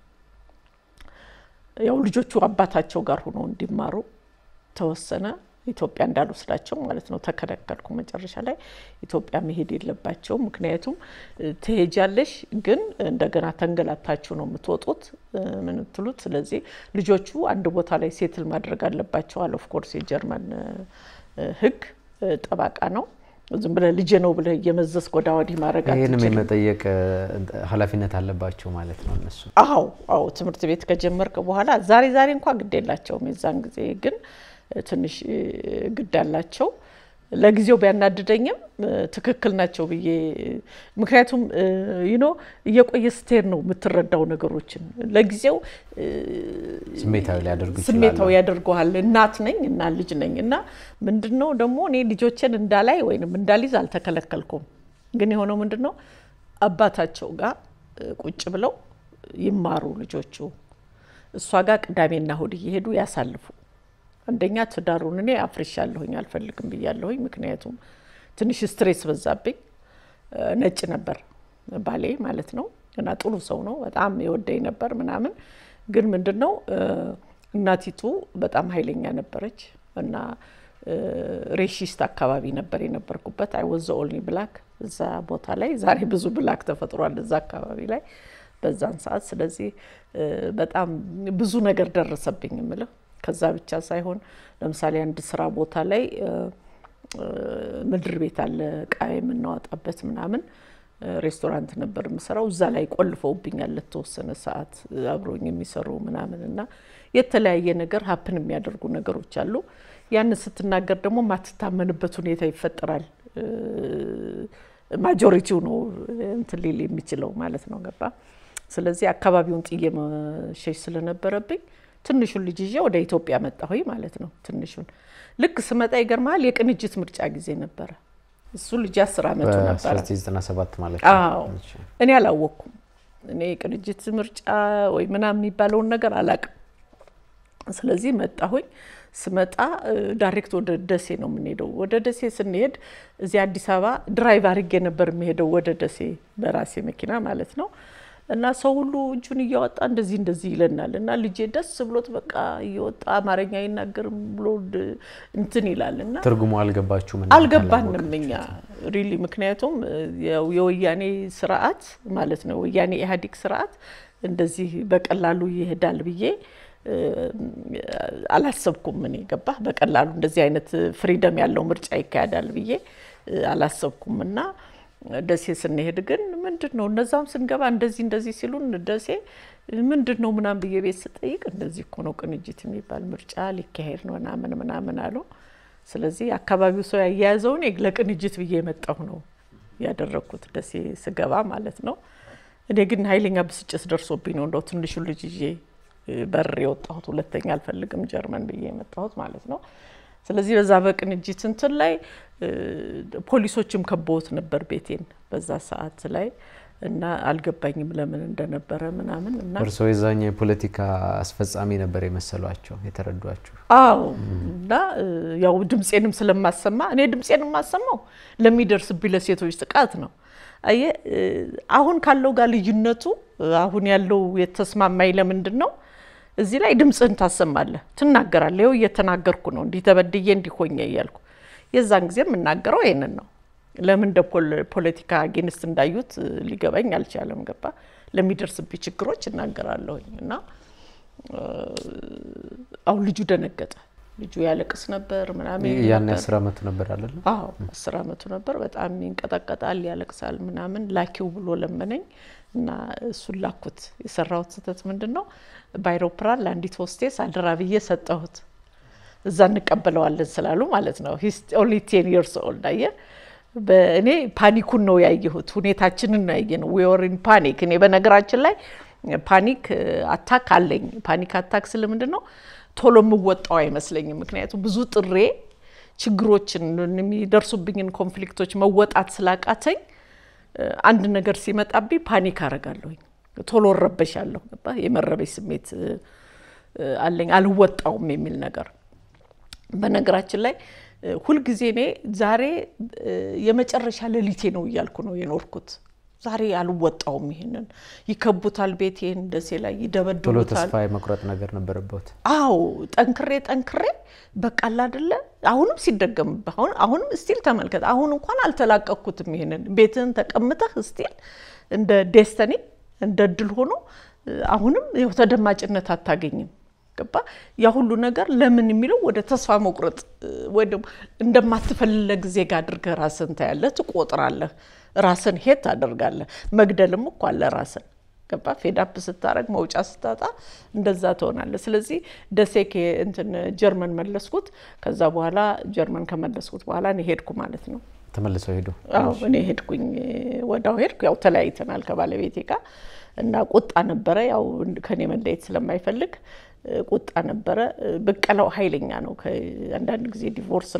ያው ልጆቹ አባታቸው ጋር ሆኖ እንዲማሩ ተወሰነ። ኢትዮጵያ እንዳልወስዳቸው ማለት ነው ተከለከልኩ። መጨረሻ ላይ ኢትዮጵያ መሄድ የለባቸውም ምክንያቱም እ፣ ትሄጃለሽ፣ ግን እንደገና ተንገላታችሁ ነው የምትወጡት እ፣ ምን ትሉት። ስለዚህ ልጆቹ አንድ ቦታ ላይ ሴትል ማድረግ አለባቸዋል። ኦፍኮርስ የጀርመን እ፣ እ፣ ሕግ እ፣ ጠባቃ ነው። ዝም ብለህ ልጄ ነው ብለህ እየመዘዝክ ወዲያ ወዲህ ማድረግ ይህንም አትችልም። የመጠየቅ እ፣ ኃላፊነት አለባቸው ማለት ነው እነሱ። አዎ አዎ ትምህርት ቤት ከጀመርክ በኋላ ዛሬ ዛሬ እንኳ ግድ የላቸውም። የዛን ጊዜ ግን እ፣ ትንሽ እ፣ ግድ አላቸው። ለጊዜው ቢያናድደኝም እ፣ ትክክል ናቸው ብዬ ምክንያቱም ዩኖ እየቆየ ስትሄድ ነው የምትረዳው ነገሮችን። ለጊዜው እ፣ ስሜታዊ ሊያደርጉ ይችላሉ። ስሜታዊ ያደርገዋል። እናት ነኝ እና ልጅ ነኝ እና ምንድን ነው ደግሞ እኔ ልጆችን እንዳላይ ወይንም እንዳሊዝ አልተከለከልኩም። ግን የሆነው ምንድን ነው አባታቸው ጋር እ፣ ቁጭ ብለው ይማሩ ልጆቹ እሷ ጋር ቅዳሜና እሁድ እየሄዱ ያሳልፉ። አንደኛ ትዳሩን እኔ አፍርሻለሁኝ አልፈልግም ብያለሁኝ። ምክንያቱም ትንሽ ስትሬስ በዛብኝ። እ፣ ነጭ ነበር ባሌ ማለት ነው እና ጥሩ ሰው ነው፣ በጣም የወደኝ ነበር ምናምን። ግን ምንድን ነው እ፣ እናቲቱ በጣም ኃይለኛ ነበረች እና እ፣ ሬሺስት አካባቢ ነበር የነበርኩበት። አይ ወዘ ኦልኒ ብላክ እዛ ቦታ ላይ ዛሬ ብዙ ብላክ ተፈጥሯል እዛ አካባቢ ላይ በዛን ሰዓት። ስለዚህ እ፣ በጣም ብዙ ነገር ደረሰብኝ የምለው ከዛ ብቻ ሳይሆን ለምሳሌ አንድ ስራ ቦታ ላይ እ፣ እ፣ ምድር ቤት አለ እቃ የምናወጣበት ምናምን እ፣ ሬስቶራንት ነበር የምሰራው። እዛ ላይ ቆልፈውብኛል ለተወሰነ ሰዓት እ፣ አብሮኝ የሚሰሩ ምናምን እና የተለያየ ነገር ሀፕን የሚያደርጉ ነገሮች አሉ። ያንን ስትናገር ደግሞ ማትታመንበት ሁኔታ ይፈጠራል። እ፣ ማጆሪቲው ነው እንትን ሊል የሚችለው ማለት ነው። ገባ። ስለዚህ አካባቢውን ጥዬ መሸሽ ስለነበረብኝ ትንሹን ልጅ ይዤ ወደ ኢትዮጵያ መጣሁኝ ማለት ነው። ትንሹን ልክ ስመጣ ይገርመሃል የቅንጅት ምርጫ ጊዜ ነበረ። እሱ ልጅ አስር አመቱ ነበረ። በ1997 ማለት አዎ እኔ አላወቅኩም። እኔ የቅንጅት ምርጫ ወይ ምናምን የሚባለውን ነገር አላቅም። ስለዚህ መጣሁኝ። ስመጣ እ፣ ዳይሬክት ወደ ደሴ ነው የምንሄደው። ወደ ደሴ ስንሄድ እዚህ አዲስ አበባ ድራይቭ አድርጌ ነበር የሚሄደው ወደ ደሴ በራሴ መኪና ማለት ነው። እና ሰው ሁሉ እጁን እያወጣ እንደዚህ እንደዚህ ይለናል። እና ልጄ ደስ ብሎት በቃ እየወጣ አማርኛ አይናገርም ብሎ ድ- እንትን ይላል እና ትርጉሙ አልገባችሁም? እና አልገባንም እኛ ሪሊ ምክንያቱም ያው የወያኔ ስርዓት ማለት ነው ወያኔ ኢህአዴግ ስርዓት እንደዚህ በቀላሉ ይሄዳል ብዬ እ፣ አላሰብኩም። እኔ ገባ በቀላሉ እንደዚህ አይነት ፍሪደም ያለው ምርጫ ይካሄዳል ብዬ እ፣ አላሰብኩም እና ደሴ ስንሄድ ግን ምንድን ነው እነዛም ስንገባ እንደዚህ እንደዚህ ሲሉን ደሴ ምንድን ነው ምናምን ብዬ ቤት ስጠይቅ እንደዚህ እኮ ነው ቅንጅት የሚባል ምርጫ ሊካሄድ ነው ምናምን ምናምን አሉ። ስለዚህ አካባቢው ሰው ያያያዘውን ለቅንጅት ብዬ የመጣሁ ነው ያደረግኩት ደሴ ስገባ ማለት ነው። እኔ ግን ኃይለኛ ብስጭት ደርሶብኝ ነው እንደው ትንሹን ልጅ ይዤ በር የወጣሁት ሁለተኛ አልፈልግም ጀርመን ብዬ የመጣሁት ማለት ነው። ስለዚህ በዛ በቅንጅት እንትን ላይ እ፣ ፖሊሶችም ከበውት ነበር ቤቴን በዛ ሰዓት ላይ እና አልገባኝም ለምን እንደነበረ ምናምን እና እርስዎ የዛኛው የፖለቲካ አስፈጻሚ ነበር የመሰሏቸው የተረዷችሁ? አዎ እና እ፣ ያው ድምፄንም ስለማሰማ እኔ ድምፄን የማሰማው ለሚደርስብኝ ለሴቶች ጥቃት ነው። አየ እ፣ አሁን ካለው ጋር ልዩነቱ እ፣ አሁን ያለው የተስማማኝ ለምንድን ነው? እዚህ ላይ ድምፅህን ታሰማለህ፣ ትናገራለህ። ይኸው እየተናገርኩ ነው፣ እንዲህ ተበድዬ እንዲሆኘ እያልኩ የዛን ጊዜ የምናገረው ይሄንን ነው። ለምን እንደ ፖል- ፖለቲካ አጌንስት እንዳዩት እ፣ ሊገባኝ አልቻለም። ገባ ለሚደርስብኝ ችግሮች እናገራለሁኝ እና አሁን ልጁ ደነገጠ። ልጁ ያለቅስ ነበር ምናምን ያን ነበር። አስር አመቱ ነበር አይደለ? አዎ አስር አመቱ ነበር። በጣም ይንቀጠቀጣል፣ ያለቅሳል ምናምን ላኪው ብሎ ለመነኝ እና እሱን ላኩት። የሰራሁት ስህተት ምንድን ነው? በአይሮፕላን ለአንዲት ሆስቴስ አደራ ብዬ ሰጠሁት። እዛ እንቀበለዋለን ስላሉ ማለት ነው። ሂስ ኦንሊ ቴን ይርስ ኦልድ አየህ። በእኔ ፓኒኩን ነው ያየሁት፣ ሁኔታችንን ነው ያየ ነው። ዊወሪን ፓኒክ። እኔ በነገራችን ላይ ፓኒክ አታክ አለኝ። ፓኒክ አታክ ስል ምንድን ነው ቶሎ የምወጣው አይመስለኝም። ምክንያቱም ብዙ ጥሬ ችግሮችን የሚደርሱብኝን ኮንፍሊክቶች መወጣት ስላቃተኝ አንድ ነገር ሲመጣብኝ ፓኒክ አረጋለሁኝ፣ ቶሎ እረበሻለሁ። ገባህ? የመረበሽ ስሜት እ፣ አለኝ፣ አልወጣውም የሚል ነገር በነገራችን ላይ እ፣ ሁልጊዜ እኔ ዛሬ እ፣ የመጨረሻ ሌሊቴ ነው እያልኩ ነው የኖርኩት። ዛሬ አልወጣውም። ይሄንን ይከቡታል፣ ቤቴን ደሴ ላይ ቶሎ ይደበድቡታል። ተስፋ የመቁረጥ ነገር ነበረበት። አዎ ጠንክሬ ጠንክሬ በቃ አለ አይደለ አሁንም ሲደገምብህ አሁን አሁንም ስቲል ተመልከት። አሁን እንኳን አልተላቀኩትም። ይሄንን ቤትህን ተቀምጠህ ስቲል እንደ ዴስተኒ እንደ እድል ሆኖ እ፣ አሁንም ይኸው ተደማጭነት አታገኝም። ገባ ያ ሁሉ ነገር ለምን የሚለው ወደ ተስፋ መቁረጥ እ፣ ወይ ደግሞ እንደማትፈልግ ዜጋ አድርገህ ራስን ታያለህ፣ ትቆጥራለህ፣ ራስን ሄት ታደርጋለህ። መግደልም እኮ አለ ራስን ገባ ፌዳፕ ስታረግ መውጫ ስታጣ እንደዛ ትሆናለህ። ስለዚህ ደሴ ከ- እንትን ጀርመን መለስኩት። ከዛ በኋላ ጀርመን ከመለስኩት በኋላ እኔ ሄድኩ ማለት ነው። ተመልሰው ሄዱ። አዎ እኔ ሄድኩኝ፣ ወዳው ሄድኩ። ያው ተለያይተናል ከባለቤቴ ጋር እና ቁጣ ነበረ። ያው ከኔ መለየት ስለማይፈልግ እ፣ ቁጣ ነበረ። እ፣ ብቀላው ኃይለኛ ነው። ከ- አንዳንድ ጊዜ ዲቮርስ ላይ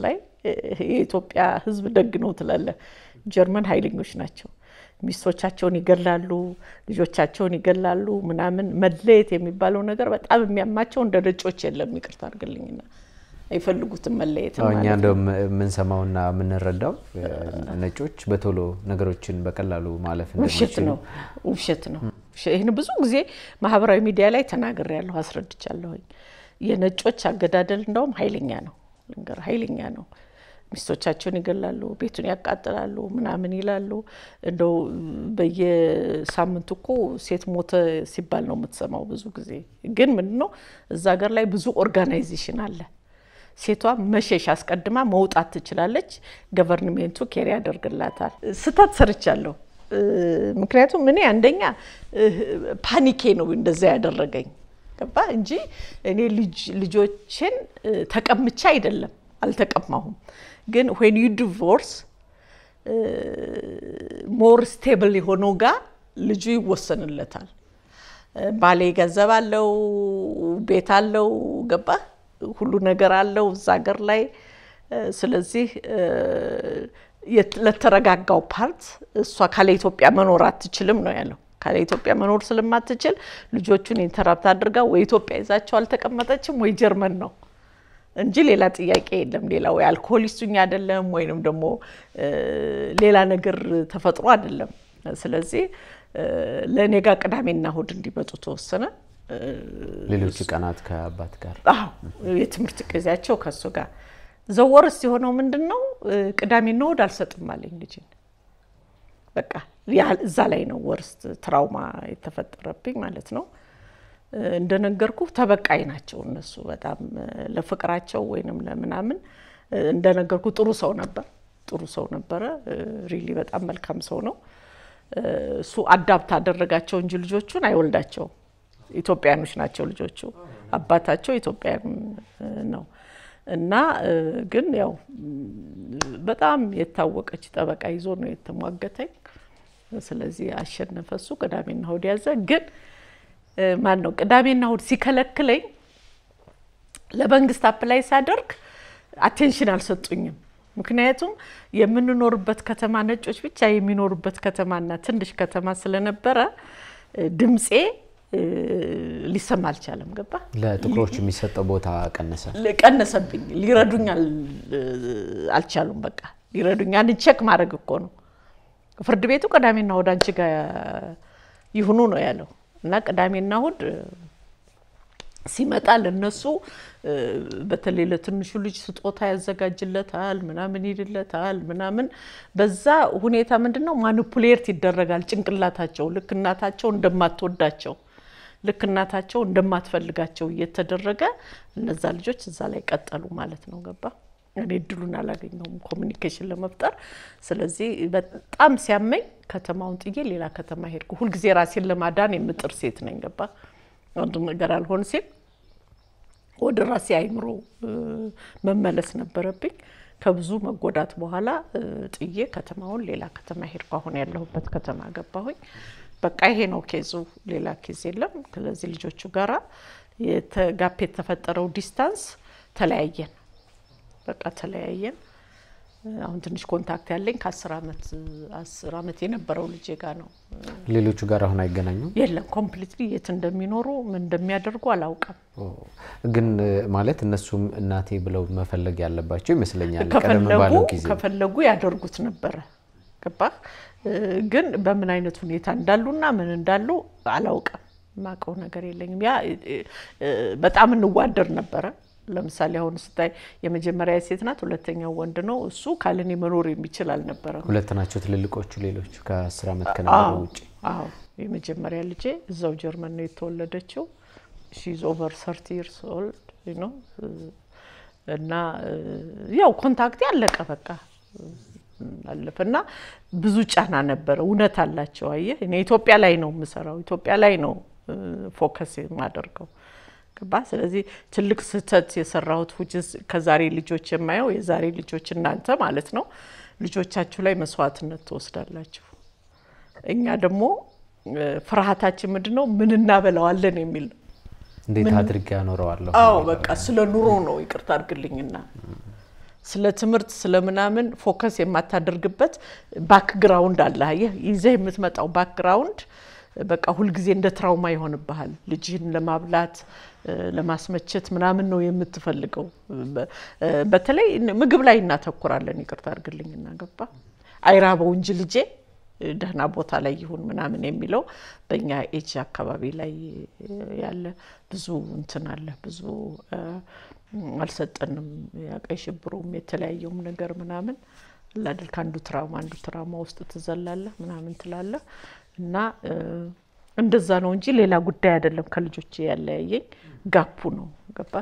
የኢትዮጵያ ሕዝብ ደግ ነው ትላለህ። ጀርመን ኃይለኞች ናቸው። ሚስቶቻቸውን ይገላሉ፣ ልጆቻቸውን ይገላሉ። ምናምን መለየት የሚባለው ነገር በጣም የሚያማቸው እንደ ነጮች የለም። ይቅርታ አድርግልኝና አይፈልጉትም መለየት አዎ፣ እኛ እንደውም የምንሰማውና የምንረዳው ነጮች በቶሎ ነገሮችን በቀላሉ ማለፍ ውሸት እንደሚችሉ ነው፣ ውሸት ነው። ውሸ- ይህን ብዙ ጊዜ ማህበራዊ ሚዲያ ላይ ተናግሬያለሁ፣ አስረድቻለሁኝ። የነጮች አገዳደል እንደውም ኃይለኛ ነው፣ ልንገርህ፣ ኃይለኛ ነው። ሚስቶቻቸውን ይገላሉ፣ ቤቱን ያቃጥላሉ፣ ምናምን ይላሉ። እንደው በየሳምንቱ እኮ ሴት ሞተ ሲባል ነው የምትሰማው። ብዙ ጊዜ ግን ምንድን ነው እዛ ሀገር ላይ ብዙ ኦርጋናይዜሽን አለ። ሴቷ መሸሽ አስቀድማ መውጣት ትችላለች። ገቨርንሜንቱ ኬር ያደርግላታል። ስህተት ሰርቻለሁ። እ፣ ምክንያቱም እኔ አንደኛ እ፣ ፓኒኬ ነው እንደዛ ያደረገኝ ገባ እንጂ እኔ ልጅ- ልጆችን እ፣ ተቀምቻ አይደለም አልተቀማሁም። ግን ዌን ዩ ዲቮርስ ሞር ስቴብል የሆነው ጋር ልጁ ይወሰንለታል። ባሌ ገንዘብ አለው፣ ቤት አለው፣ ገባ ሁሉ ነገር አለው እዛ ሀገር ላይ። ስለዚህ የት- ለተረጋጋው ፓርት እሷ ካለ ኢትዮጵያ መኖር አትችልም ነው ያለው። ካለ ኢትዮጵያ መኖር ስለማትችል ልጆቹን ኢንተራፕት አድርጋ ወይ ኢትዮጵያ ይዛቸው አልተቀመጠችም ወይ ጀርመን ነው እንጂ ሌላ ጥያቄ የለም። ሌላ ወይ አልኮሆሊስቱኝ አይደለም ወይንም ደግሞ እ፣ ሌላ ነገር ተፈጥሮ አይደለም። ስለዚህ እ፣ ለእኔ ጋር ቅዳሜና እሁድ እንዲመጡ ተወሰነ። እ፣ ሌሎቹ ቀናት ከአባት ጋር አዎ የትምህርት ጊዜያቸው ከእሱ ጋር ዘወርስ የሆነው ምንድን ነው? እ፣ ቅዳሜና እሁድ አልሰጥም አለኝ ልጅን። በቃ ያ- እዛ ላይ ነው ወርስት ትራውማ የተፈጠረብኝ ማለት ነው። እ፣ እንደነገርኩ ተበቃይ ናቸው እነሱ በጣም እ፣ ለፍቅራቸው ወይንም ለምናምን እ፣ እንደነገርኩ ጥሩ ሰው ነበር፣ ጥሩ ሰው ነበረ። ሪሊ በጣም መልካም ሰው ነው። እ፣ እሱ አዳፕት አደረጋቸው እንጂ ልጆቹን አይወልዳቸውም። ኢትዮጵያኖች ናቸው ልጆቹ። አባታቸው ኢትዮጵያን እ፣ ነው እና እ፣ ግን ያው ም፣ በጣም የታወቀች ጠበቃ ይዞ ነው የተሟገተኝ። ስለዚህ አሸነፈ እሱ። ቅዳሜና እሁድ ያዘ። ግን እ፣ ማን ነው ቅዳሜና እሁድ ሲከለክለኝ ለመንግስት አፕላይ ሳደርግ አቴንሽን አልሰጡኝም። ምክንያቱም የምንኖርበት ከተማ ነጮች ብቻ የሚኖሩበት ከተማና ትንሽ ከተማ ስለነበረ እ፣ ድምፄ እ፣ ሊሰማ አልቻለም። ገባ ለጥቁሮች የሚሰጠው ቦታ ቀነሰ። ቀነሰብኝ። ሊረዱኝ አል- አልቻሉም። በቃ ሊረዱኝ አንድ ቼክ ማድረግ እኮ ነው። ፍርድ ቤቱ ቅዳሜና እሁድ አንቺ ጋር ይሁኑ ነው ያለው እና ቅዳሜና እሁድ እ፣ ሲመጣ ለነሱ እ፣ በተለይ ለትንሹ ልጅ ስጦታ ያዘጋጅለታል፣ ምናምን ይልለታል፣ ምናምን በዛ ሁኔታ ምንድን ነው ማኒፑሌት ይደረጋል ጭንቅላታቸው ልክ እናታቸው እንደማትወዳቸው ልክ እናታቸው እንደማትፈልጋቸው እየተደረገ እነዛ ልጆች እዛ ላይ ቀጠሉ ማለት ነው። ገባ እኔ እድሉን አላገኘውም ኮሚኒኬሽን ለመፍጠር። ስለዚህ በጣም ሲያመኝ ከተማውን ጥዬ ሌላ ከተማ ሄድኩ። ሁልጊዜ ራሴን ለማዳን የምጥር ሴት ነኝ። ገባ አንዱ ነገር አልሆን ሲል ወደ ራሴ አይምሮ እ፣ መመለስ ነበረብኝ። ከብዙ መጎዳት በኋላ እ፣ ጥዬ ከተማውን ሌላ ከተማ ሄድኩ። አሁን ያለሁበት ከተማ ገባሁኝ። በቃ ይሄ ነው ኬዙ፣ ሌላ ኬዝ የለም። ስለዚህ ልጆቹ ጋራ የተጋፕ የተፈጠረው ዲስታንስ ተለያየን፣ በቃ ተለያየን። አሁን ትንሽ ኮንታክት ያለኝ ከአስር ዓመት አስር ዓመት የነበረው ልጄ ጋር ነው። ሌሎቹ ጋር አሁን አይገናኙም። የለም ኮምፕሊትሊ የት እንደሚኖሩ ምን እንደሚያደርጉ አላውቅም። ኦ፣ ግን እ፣ ማለት እነሱም እናቴ ብለው መፈለግ ያለባቸው ይመስለኛል። ቀደም ከፈለጉ ባለው ጊዜ ከፈለጉ ያደርጉት ነበረ። ገባህ? እ፣ ግን በምን አይነት ሁኔታ እንዳሉና ምን እንዳሉ አላውቅም። የማውቀው ነገር የለኝም። ያ እ፣ እ፣ በጣም እንዋደር ነበረ። ለምሳሌ አሁን ስታይ የመጀመሪያ ሴት ናት፣ ሁለተኛው ወንድ ነው። እሱ ካለኔ መኖር የሚችል አልነበረም። ሁለት ናቸው ትልልቆቹ። ሌሎቹ ከአስር ዓመት ከነበረው ውጭ አዎ የመጀመሪያ ልጄ እዛው ጀርመን ነው የተወለደችው። ሺዝ ኦቨር ሰርቲ ይርስ ኦልድ ነው እና እ፣ ያው ኮንታክቴ አለቀ በቃ አለፈ እና ብዙ ጫና ነበረ። እውነት አላቸው። አየህ እኔ ኢትዮጵያ ላይ ነው የምሰራው፣ ኢትዮጵያ ላይ ነው እ፣ ፎከስ የማደርገው ገባ። ስለዚህ ትልቅ ስህተት የሰራሁት ውጭስ ከዛሬ ልጆች የማየው የዛሬ ልጆች እናንተ ማለት ነው ልጆቻችሁ ላይ መስዋዕትነት ትወስዳላችሁ። እኛ ደግሞ እ፣ ፍርሃታችን ምንድን ነው? ምን እናበላዋለን የሚል ነው። እንዴት አድርጌ ያኖረዋለሁ? አዎ በቃ ስለ ኑሮ ነው። ይቅርታ አድርግልኝና ስለ ትምህርት ስለ ምናምን ፎከስ የማታደርግበት ባክግራውንድ አለ። አየህ ይዘህ የምትመጣው ባክግራውንድ በቃ ሁልጊዜ እንደ ትራውማ ይሆንብሃል። ልጅህን ለማብላት እ፣ ለማስመቸት ምናምን ነው የምትፈልገው። በ- እ፣ በተለይ ምግብ ላይ እናተኩራለን። ይቅርታ አድርግልኝና ገባ አይራበው እንጂ ልጄ እ፣ ደህና ቦታ ላይ ይሁን ምናምን የሚለው በእኛ ኤጅ አካባቢ ላይ ያለ ብዙ እንትን አለ ብዙ እ፣ አልሰጠንም። ያቀይ ሽብሩም የተለያየውም ነገር ምናምን ላድል ከአንዱ ትራውማ አንዱ ትራውማ ውስጥ ትዘላለህ ምናምን ትላለህ እና እ፣ እንደዛ ነው እንጂ ሌላ ጉዳይ አይደለም። ከልጆቼ ያለያየኝ ጋፑ ነው ገባ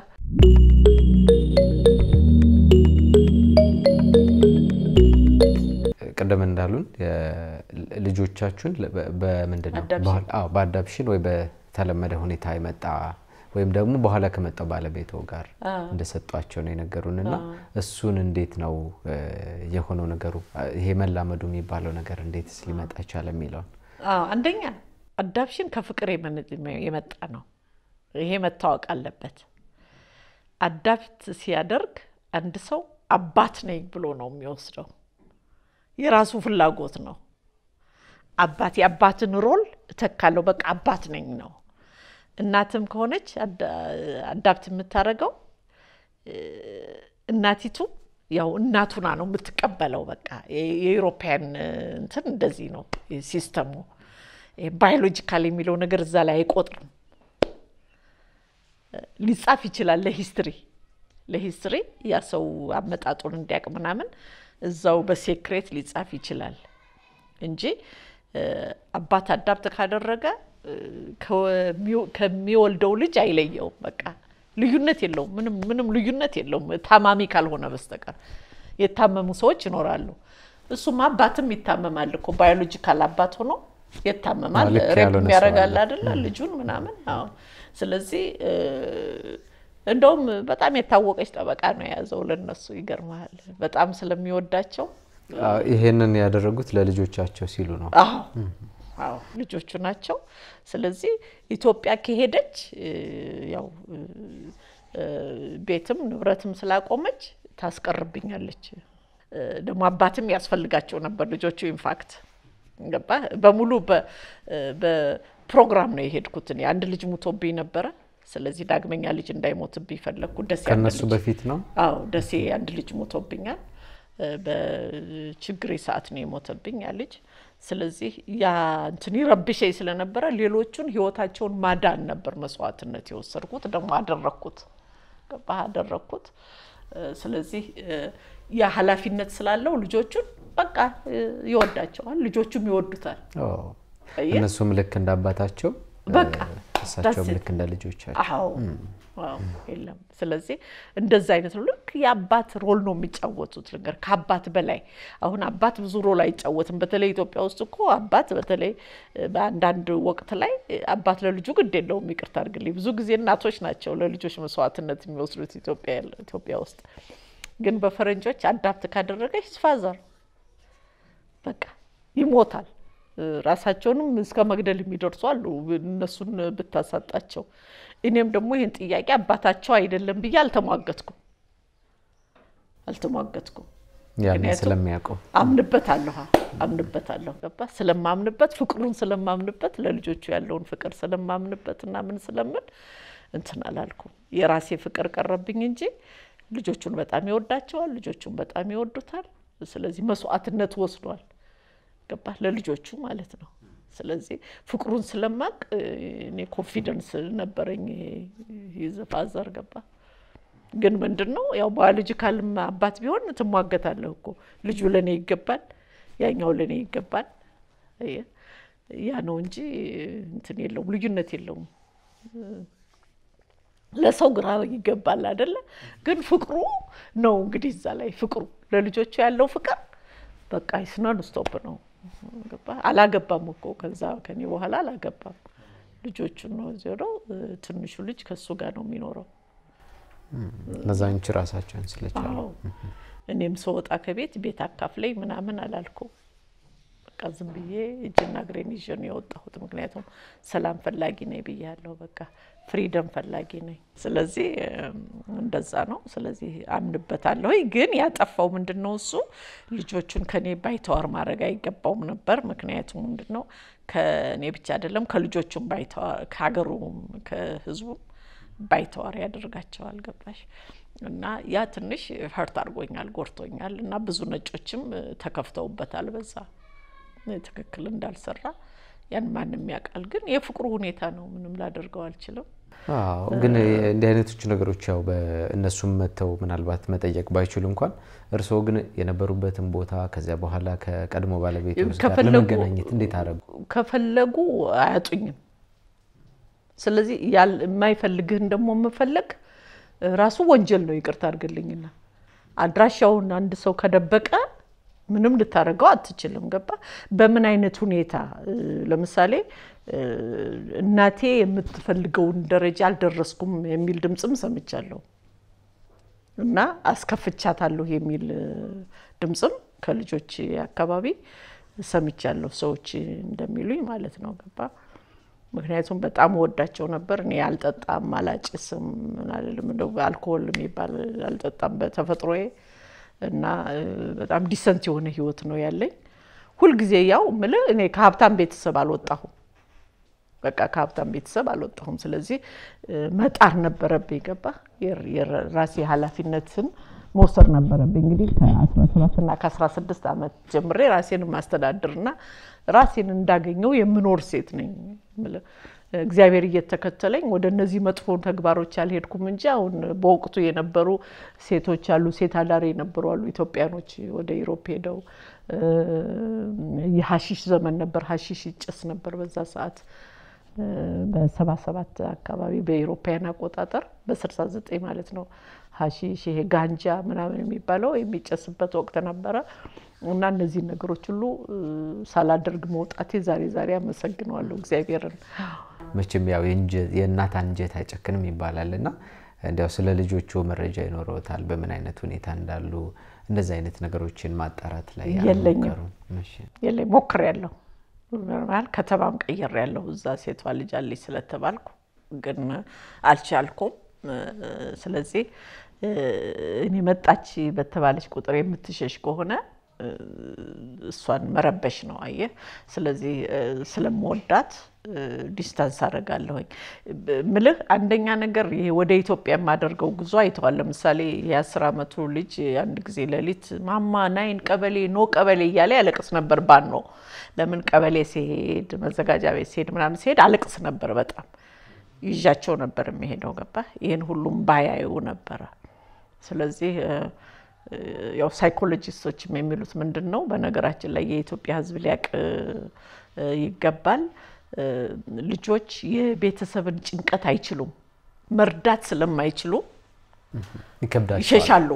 ቅድም እንዳሉን የ- ልጆቻችሁን ለ- በ- በምንድን ነው አዳፕሽን። ባህል- አዎ፣ በአዳፕሽን ወይ በተለመደ ሁኔታ የመጣ ወይም ደግሞ በኋላ ከመጣው ባለቤቶ ጋር እንደሰጧቸው ነው የነገሩን እና እሱን እንዴት ነው እ፣ የሆነው ነገሩ ይሄ መላመዱ የሚባለው ነገር እንዴትስ ሊመጣ ቻለ የሚለውን አዎ፣ አንደኛ አዳፕሽን ከፍቅር የመነ- የመጣ ነው። ይሄ መታወቅ አለበት። አዳፕት ሲያደርግ አንድ ሰው አባት ነኝ ብሎ ነው የሚወስደው። የራሱ ፍላጎት ነው። አባት የአባትን ሮል እተካለሁ፣ በቃ አባት ነኝ ነው። እናትም ከሆነች አዳ- አዳፕት የምታደርገው እናቲቱ ያው እናቱና ነው የምትቀበለው። በቃ የ- የኢሮፓያን እንትን እንደዚህ ነው ሲስተሙ። ባዮሎጂካል የሚለው ነገር እዛ ላይ አይቆጥርም። ሊጻፍ ይችላል ለሂስትሪ ለሂስትሪ ያ ሰው አመጣጡን እንዲያውቅ ምናምን እዛው በሴክሬት ሊጻፍ ይችላል እንጂ እ፣ አባት አዳፕት ካደረገ እ፣ ከሚው- ከሚወልደው ልጅ አይለየውም። በቃ ልዩነት የለውም። ምንም ምንም ልዩነት የለውም ታማሚ ካልሆነ በስተቀር የታመሙ ሰዎች ይኖራሉ። እሱም አባትም ይታመማል እኮ ባዮሎጂካል አባት ሆኖ ይታመማል። አዎ፣ ልክ ሬፕ ያልሆነ ሰው ያደርጋል አለ። አይደለ ልጁን ምናምን። አዎ ስለዚህ እ፣ እንደውም በጣም የታወቀች ጠበቃ ነው የያዘው ለነሱ። ይገርመሃል በጣም ስለሚወዳቸው አዎ፣ ይሄንን ያደረጉት ለልጆቻቸው ሲሉ ነው። አዎ አዎ ልጆቹ ናቸው። ስለዚህ ኢትዮጵያ ከሄደች እ፣ ያው እ፣ እ፣ ቤትም ንብረትም ስላቆመች ታስቀርብኛለች። እ፣ ደግሞ አባትም ያስፈልጋቸው ነበር ልጆቹ ኢንፋክት ገባ በሙሉ በ- እ፣ በፕሮግራም ነው የሄድኩት። እኔ አንድ ልጅ ሙቶብኝ ነበረ። ስለዚህ ዳግመኛ ልጅ እንዳይሞትብኝ ፈለግኩ። ደስ ያለ ከነሱ ልጅ በፊት ነው አዎ ደሴ አንድ ልጅ ሞቶብኛል። እ፣ በችግሬ ሰዓት ነው የሞተብኝ ያ ልጅ። ስለዚህ ያ እንትን ይረብሸኝ ስለነበረ ሌሎቹን ህይወታቸውን ማዳን ነበር መስዋዕትነት የወሰድኩት። ደግሞ አደረግኩት፣ ገባህ? አደረግኩት። እ፣ ስለዚህ እ፣ ያ ኃላፊነት ስላለው ልጆቹን በቃ እ፣ ይወዳቸዋል፣ ልጆቹም ይወዱታል። ኦ፣ አየህ? እነሱም ልክ እንደ አባታቸው በቃ እሳቸውም that's it። ልክ እንደ ልጆቻቸው አዎ አዎ፣ የለም። ስለዚህ እንደዛ አይነት ነው። ልክ የአባት ሮል ነው የሚጫወቱት ነገር ከአባት በላይ አሁን አባት ብዙ ሮል አይጫወትም። በተለይ ኢትዮጵያ ውስጥ እኮ አባት በተለይ እ፣ በአንዳንድ ወቅት ላይ እ፣ አባት ለልጁ ግድ የለውም። ይቅርታ አድርግልኝ፣ ብዙ ጊዜ እናቶች ናቸው ለልጆች መስዋዕትነት የሚወስዱት ኢትዮጵያ ኢትዮጵያ ውስጥ። ግን በፈረንጆች አዳፕት ካደረገች ፋዘር በቃ ይሞታል። እ፣ ራሳቸውንም እስከ መግደል የሚደርሱ አሉ እነሱን ብታሳጣቸው። እኔም ደግሞ ይህን ጥያቄ አባታቸው አይደለም ብዬ አልተሟገትኩም አልተሟገትኩም። ያንን ምክንያቱም ስለሚያውቀው አምንበታለሁ አምንበታለሁ ገባ ስለማምንበት ፍቅሩን ስለማምንበት ለልጆቹ ያለውን ፍቅር ስለማምንበት እና ምን ስለምን እንትን አላልኩም። የራሴ ፍቅር ቀረብኝ እንጂ ልጆቹን በጣም ይወዳቸዋል፣ ልጆቹን በጣም ይወዱታል። ስለዚህ መስዋዕትነት ወስዷል ገባ ለልጆቹ ማለት ነው። ስለዚህ ፍቅሩን ስለማቅ እኔ ኮንፊደንስ ነበረኝ ይዘ ፋዘር ገባ ግን ምንድን ነው ያው ባዮሎጂካል አባት ቢሆን ትሟገታለህ እኮ ልጁ ለእኔ ይገባል፣ ያኛው ለእኔ ይገባል። አየህ፣ ያ ነው እንጂ እንትን የለውም፣ ልዩነት የለውም። ለሰው ግራ ይገባል አይደለ? ግን ፍቅሩ ነው እንግዲህ እዛ ላይ ፍቅሩ ለልጆቹ ያለው ፍቅር በቃ ስነን ስቶፕ ነው። ገባህ? አላገባም እኮ ከዛ ከኔ በኋላ አላገባም። ልጆቹን ነው እዚህ ሄደው ትንሹ ልጅ ከሱ ጋር ነው የሚኖረው። እነዛ አንቺ ራሳቸውን ስለቻሉ አዎ እኔም ስወጣ ከቤት ቤት አካፍለኝ ምናምን አላልኩም። በቃ በቃ ዝም ብዬ እጅና እግሬን ይዤ ነው የወጣሁት። ምክንያቱም ሰላም ፈላጊ ነኝ ብያለሁ። በቃ ፍሪደም ፈላጊ ነኝ። ስለዚህ እም፣ እንደዛ ነው። ስለዚህ አምንበታለሁ። ግን ያጠፋው ምንድን ነው እሱ ልጆቹን ከኔ ባይተዋር ማድረግ አይገባውም ነበር። ምክንያቱም ምንድን ነው ከእኔ ብቻ አይደለም ከልጆቹም ባይተዋር ከሀገሩም ከህዝቡም ባይተዋር ያደርጋቸዋል። ገባሽ? እና ያ ትንሽ ሀርት አድርጎኛል፣ ጎርቶኛል። እና ብዙ ነጮችም እ፣ ተከፍተውበታል በዛ ትክክል እንዳልሰራ ያን ማንም ያውቃል። ግን የፍቅሩ ሁኔታ ነው፣ ምንም ላደርገው አልችልም። አዎ ግን እንዲህ አይነቶቹ ነገሮች ያው በእነሱም መጥተው ምናልባት መጠየቅ ባይችሉ እንኳን እርስዎ ግን የነበሩበትን ቦታ ከዚያ በኋላ ከቀድሞ ባለቤት ጋር ከፈለጉ- ለመገናኘት እንዴት አደረጉ? ከፈለጉ አያጡኝም። ስለዚህ ያል የማይፈልግህን ደግሞ መፈለግ ራሱ ወንጀል ነው። ይቅርታ አድርግልኝና አድራሻውን አንድ ሰው ከደበቀ ምንም ልታደርገው አትችልም። ገባ? በምን አይነት ሁኔታ እ፣ ለምሳሌ እ፣ እናቴ የምትፈልገውን ደረጃ አልደረስኩም የሚል ድምፅም ሰምቻለሁ እና አስከፍቻታለሁ የሚል እ፣ ድምፅም ከልጆች አካባቢ ሰምቻለሁ። ሰዎች እንደሚሉኝ ማለት ነው። ገባ? ምክንያቱም በጣም ወዳቸው ነበር። እኔ አልጠጣም፣ አላጭስም፣ ምን አልልም፣ እንደው አልኮል የሚባል አልጠጣም በተፈጥሮዬ እና እ፣ በጣም ዲሰንት የሆነ ህይወት ነው ያለኝ። ሁልጊዜ ያው ምልህ እኔ ከሀብታም ቤተሰብ አልወጣሁም። በቃ ከሀብታም ቤተሰብ አልወጣሁም። ስለዚህ እ፣ መጣር ነበረብኝ። ገባ የራሴ ኃላፊነትን መውሰድ ነበረብኝ። እንግዲህ ከ17 እና ከ16 ዓመት ጀምሬ ራሴን ማስተዳድርና ራሴን እንዳገኘው የምኖር ሴት ነኝ። የምልህ እግዚአብሔር እየተከተለኝ ወደ እነዚህ መጥፎ ተግባሮች አልሄድኩም እንጂ አሁን በወቅቱ የነበሩ ሴቶች አሉ፣ ሴት አዳሪ የነበሩ አሉ ኢትዮጵያኖች ወደ ኢሮፕ ሄደው እ፣ የሀሺሽ ዘመን ነበር። ሀሺሽ ይጨስ ነበር በዛ ሰዓት በሰባ ሰባት አካባቢ በኢሮፓያን አቆጣጠር በስልሳ ዘጠኝ ማለት ነው። ሀሺሽ ይሄ ጋንጃ ምናምን የሚባለው የሚጨስበት ወቅት ነበረ እና እነዚህን ነገሮች ሁሉ እ፣ ሳላደርግ መውጣቴ ዛሬ ዛሬ አመሰግነዋለሁ እግዚአብሔርን። መቼም ያው የእንጀ- የእናት አንጀት አይጨክንም ይባላል እና እንዲያው ስለ ልጆቹ መረጃ ይኖረውታል በምን አይነት ሁኔታ እንዳሉ እንደዚህ አይነት ነገሮችን ማጣራት ላይ የለኝም። አልሞከሩም? እሺ። የለ ሞክሬያለሁ። ኖርማል ከተማም ቀይሬያለሁ እዛ ሴቷ ልጅ አለች ስለተባልኩ ግን አልቻልኩም። እ፣ ስለዚህ እ፣ እኔ መጣች በተባለች ቁጥር የምትሸሽ ከሆነ እ፣ እሷን መረበሽ ነው አየህ። ስለዚህ እ፣ ስለምወዳት እ፣ ዲስታንስ አደርጋለሁኝ ብ- ምልህ አንደኛ ነገር ይሄ ወደ ኢትዮጵያ የማደርገው ጉዞ አይተዋል። ለምሳሌ የአስር ዓመቱ ልጅ አንድ ጊዜ ሌሊት ማማ ናይን ቀበሌ ኖ ቀበሌ እያለ ያለቅስ ነበር። ባን ነው ለምን ቀበሌ ሲሄድ መዘጋጃ ቤት ሲሄድ ምናምን ሲሄድ አለቅስ ነበር በጣም ይዣቸው ነበር የሚሄደው ገባ ይህን ሁሉም ባያዩ ነበረ። ስለዚህ እ፣ እ፣ ያው ሳይኮሎጂስቶችም የሚሉት ምንድን ነው፣ በነገራችን ላይ የኢትዮጵያ ሕዝብ ሊያቅ እ፣ ይገባል። እ፣ ልጆች የቤተሰብን ጭንቀት አይችሉም፣ መርዳት ስለማይችሉ ይከብዳቸዋል። ይሸሻሉ።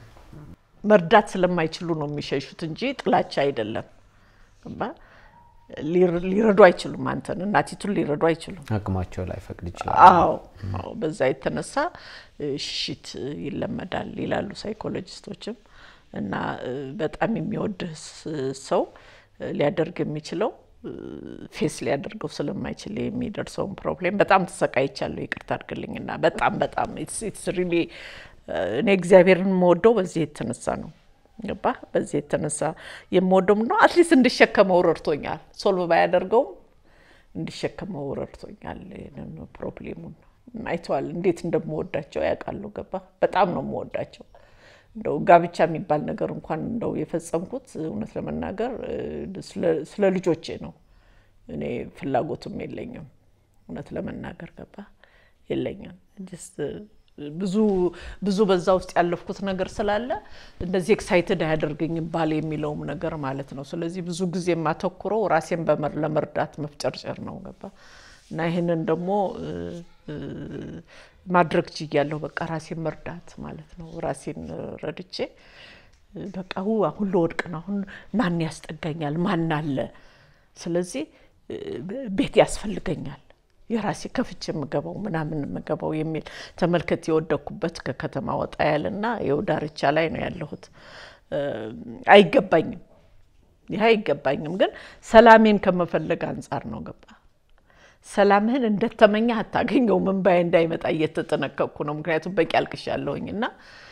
መርዳት ስለማይችሉ ነው የሚሸሹት እንጂ ጥላቻ አይደለም። ገባ? ሊር- ሊረዱ አይችሉም። አንተን እናቲቱን ሊረዱ አይችሉም። አቅማቸው ላይ ፈቅድ ይችላል። አዎ አዎ፣ በዛ የተነሳ እ፣ ሽሽት ይለመዳል ይላሉ ሳይኮሎጂስቶችም። እና እ፣ በጣም የሚወድህ ስ- ሰው እ፣ ሊያደርግ የሚችለው እ፣ ፌስ ሊያደርገው ስለማይችል የሚደርሰውን ፕሮብሌም በጣም ተሰቃይቻለሁ። ይቅርታ አድርግልኝና በጣም በጣም ኢትስ ሪሊ እኔ እግዚአብሔርን የምወደው በዚህ የተነሳ ነው። ገባ በዚህ የተነሳ የምወደው ነው። አትሊስት እንድሸከመው ረድቶኛል። ሶልቭ ባያደርገውም እንዲሸከመው ረድቶኛል። ይህንን ፕሮብሌሙን አይተዋል። እንዴት እንደምወዳቸው ያውቃሉ። ገባ በጣም ነው የምወዳቸው። እንደው ጋብቻ የሚባል ነገር እንኳን እንደው የፈጸምኩት እውነት ለመናገር እ፣ ስለ- ስለ ልጆቼ ነው። እኔ ፍላጎቱም የለኝም እውነት ለመናገር ገባ የለኝም። ጀስት ብዙ ብዙ በዛ ውስጥ ያለፍኩት ነገር ስላለ እንደዚህ ኤክሳይትድ አያደርገኝም ባል የሚለውም ነገር ማለት ነው። ስለዚህ ብዙ ጊዜ የማተኩረው ራሴን በመር ለመርዳት መፍጨርጨር ነው ገባ እና ይህንን ደግሞ እ፣ እ፣ ማድረግ ችያለሁ። በቃ ራሴን መርዳት ማለት ነው። ራሴን ረድቼ እ፣ በቃ ው አሁን ለወድቅ ነው። አሁን ማን ያስጠጋኛል? ማን አለ? ስለዚህ እ፣ ቤት ያስፈልገኛል የራሴ ከፍቼ የምገባው ምናምን የምገባው የሚል ተመልከት። የወደኩበት ከከተማ ወጣ ያለና ይኸው ዳርቻ ላይ ነው ያለሁት። እ፣ አይገባኝም ይህ አይገባኝም። ግን ሰላሜን ከመፈለግ አንጻር ነው። ገባ ሰላምህን እንደተመኘህ አታገኘውም። እምባዬ እንዳይመጣ እየተጠነቀቅኩ ነው። ምክንያቱም በቂ አልቅሻለሁኝ እና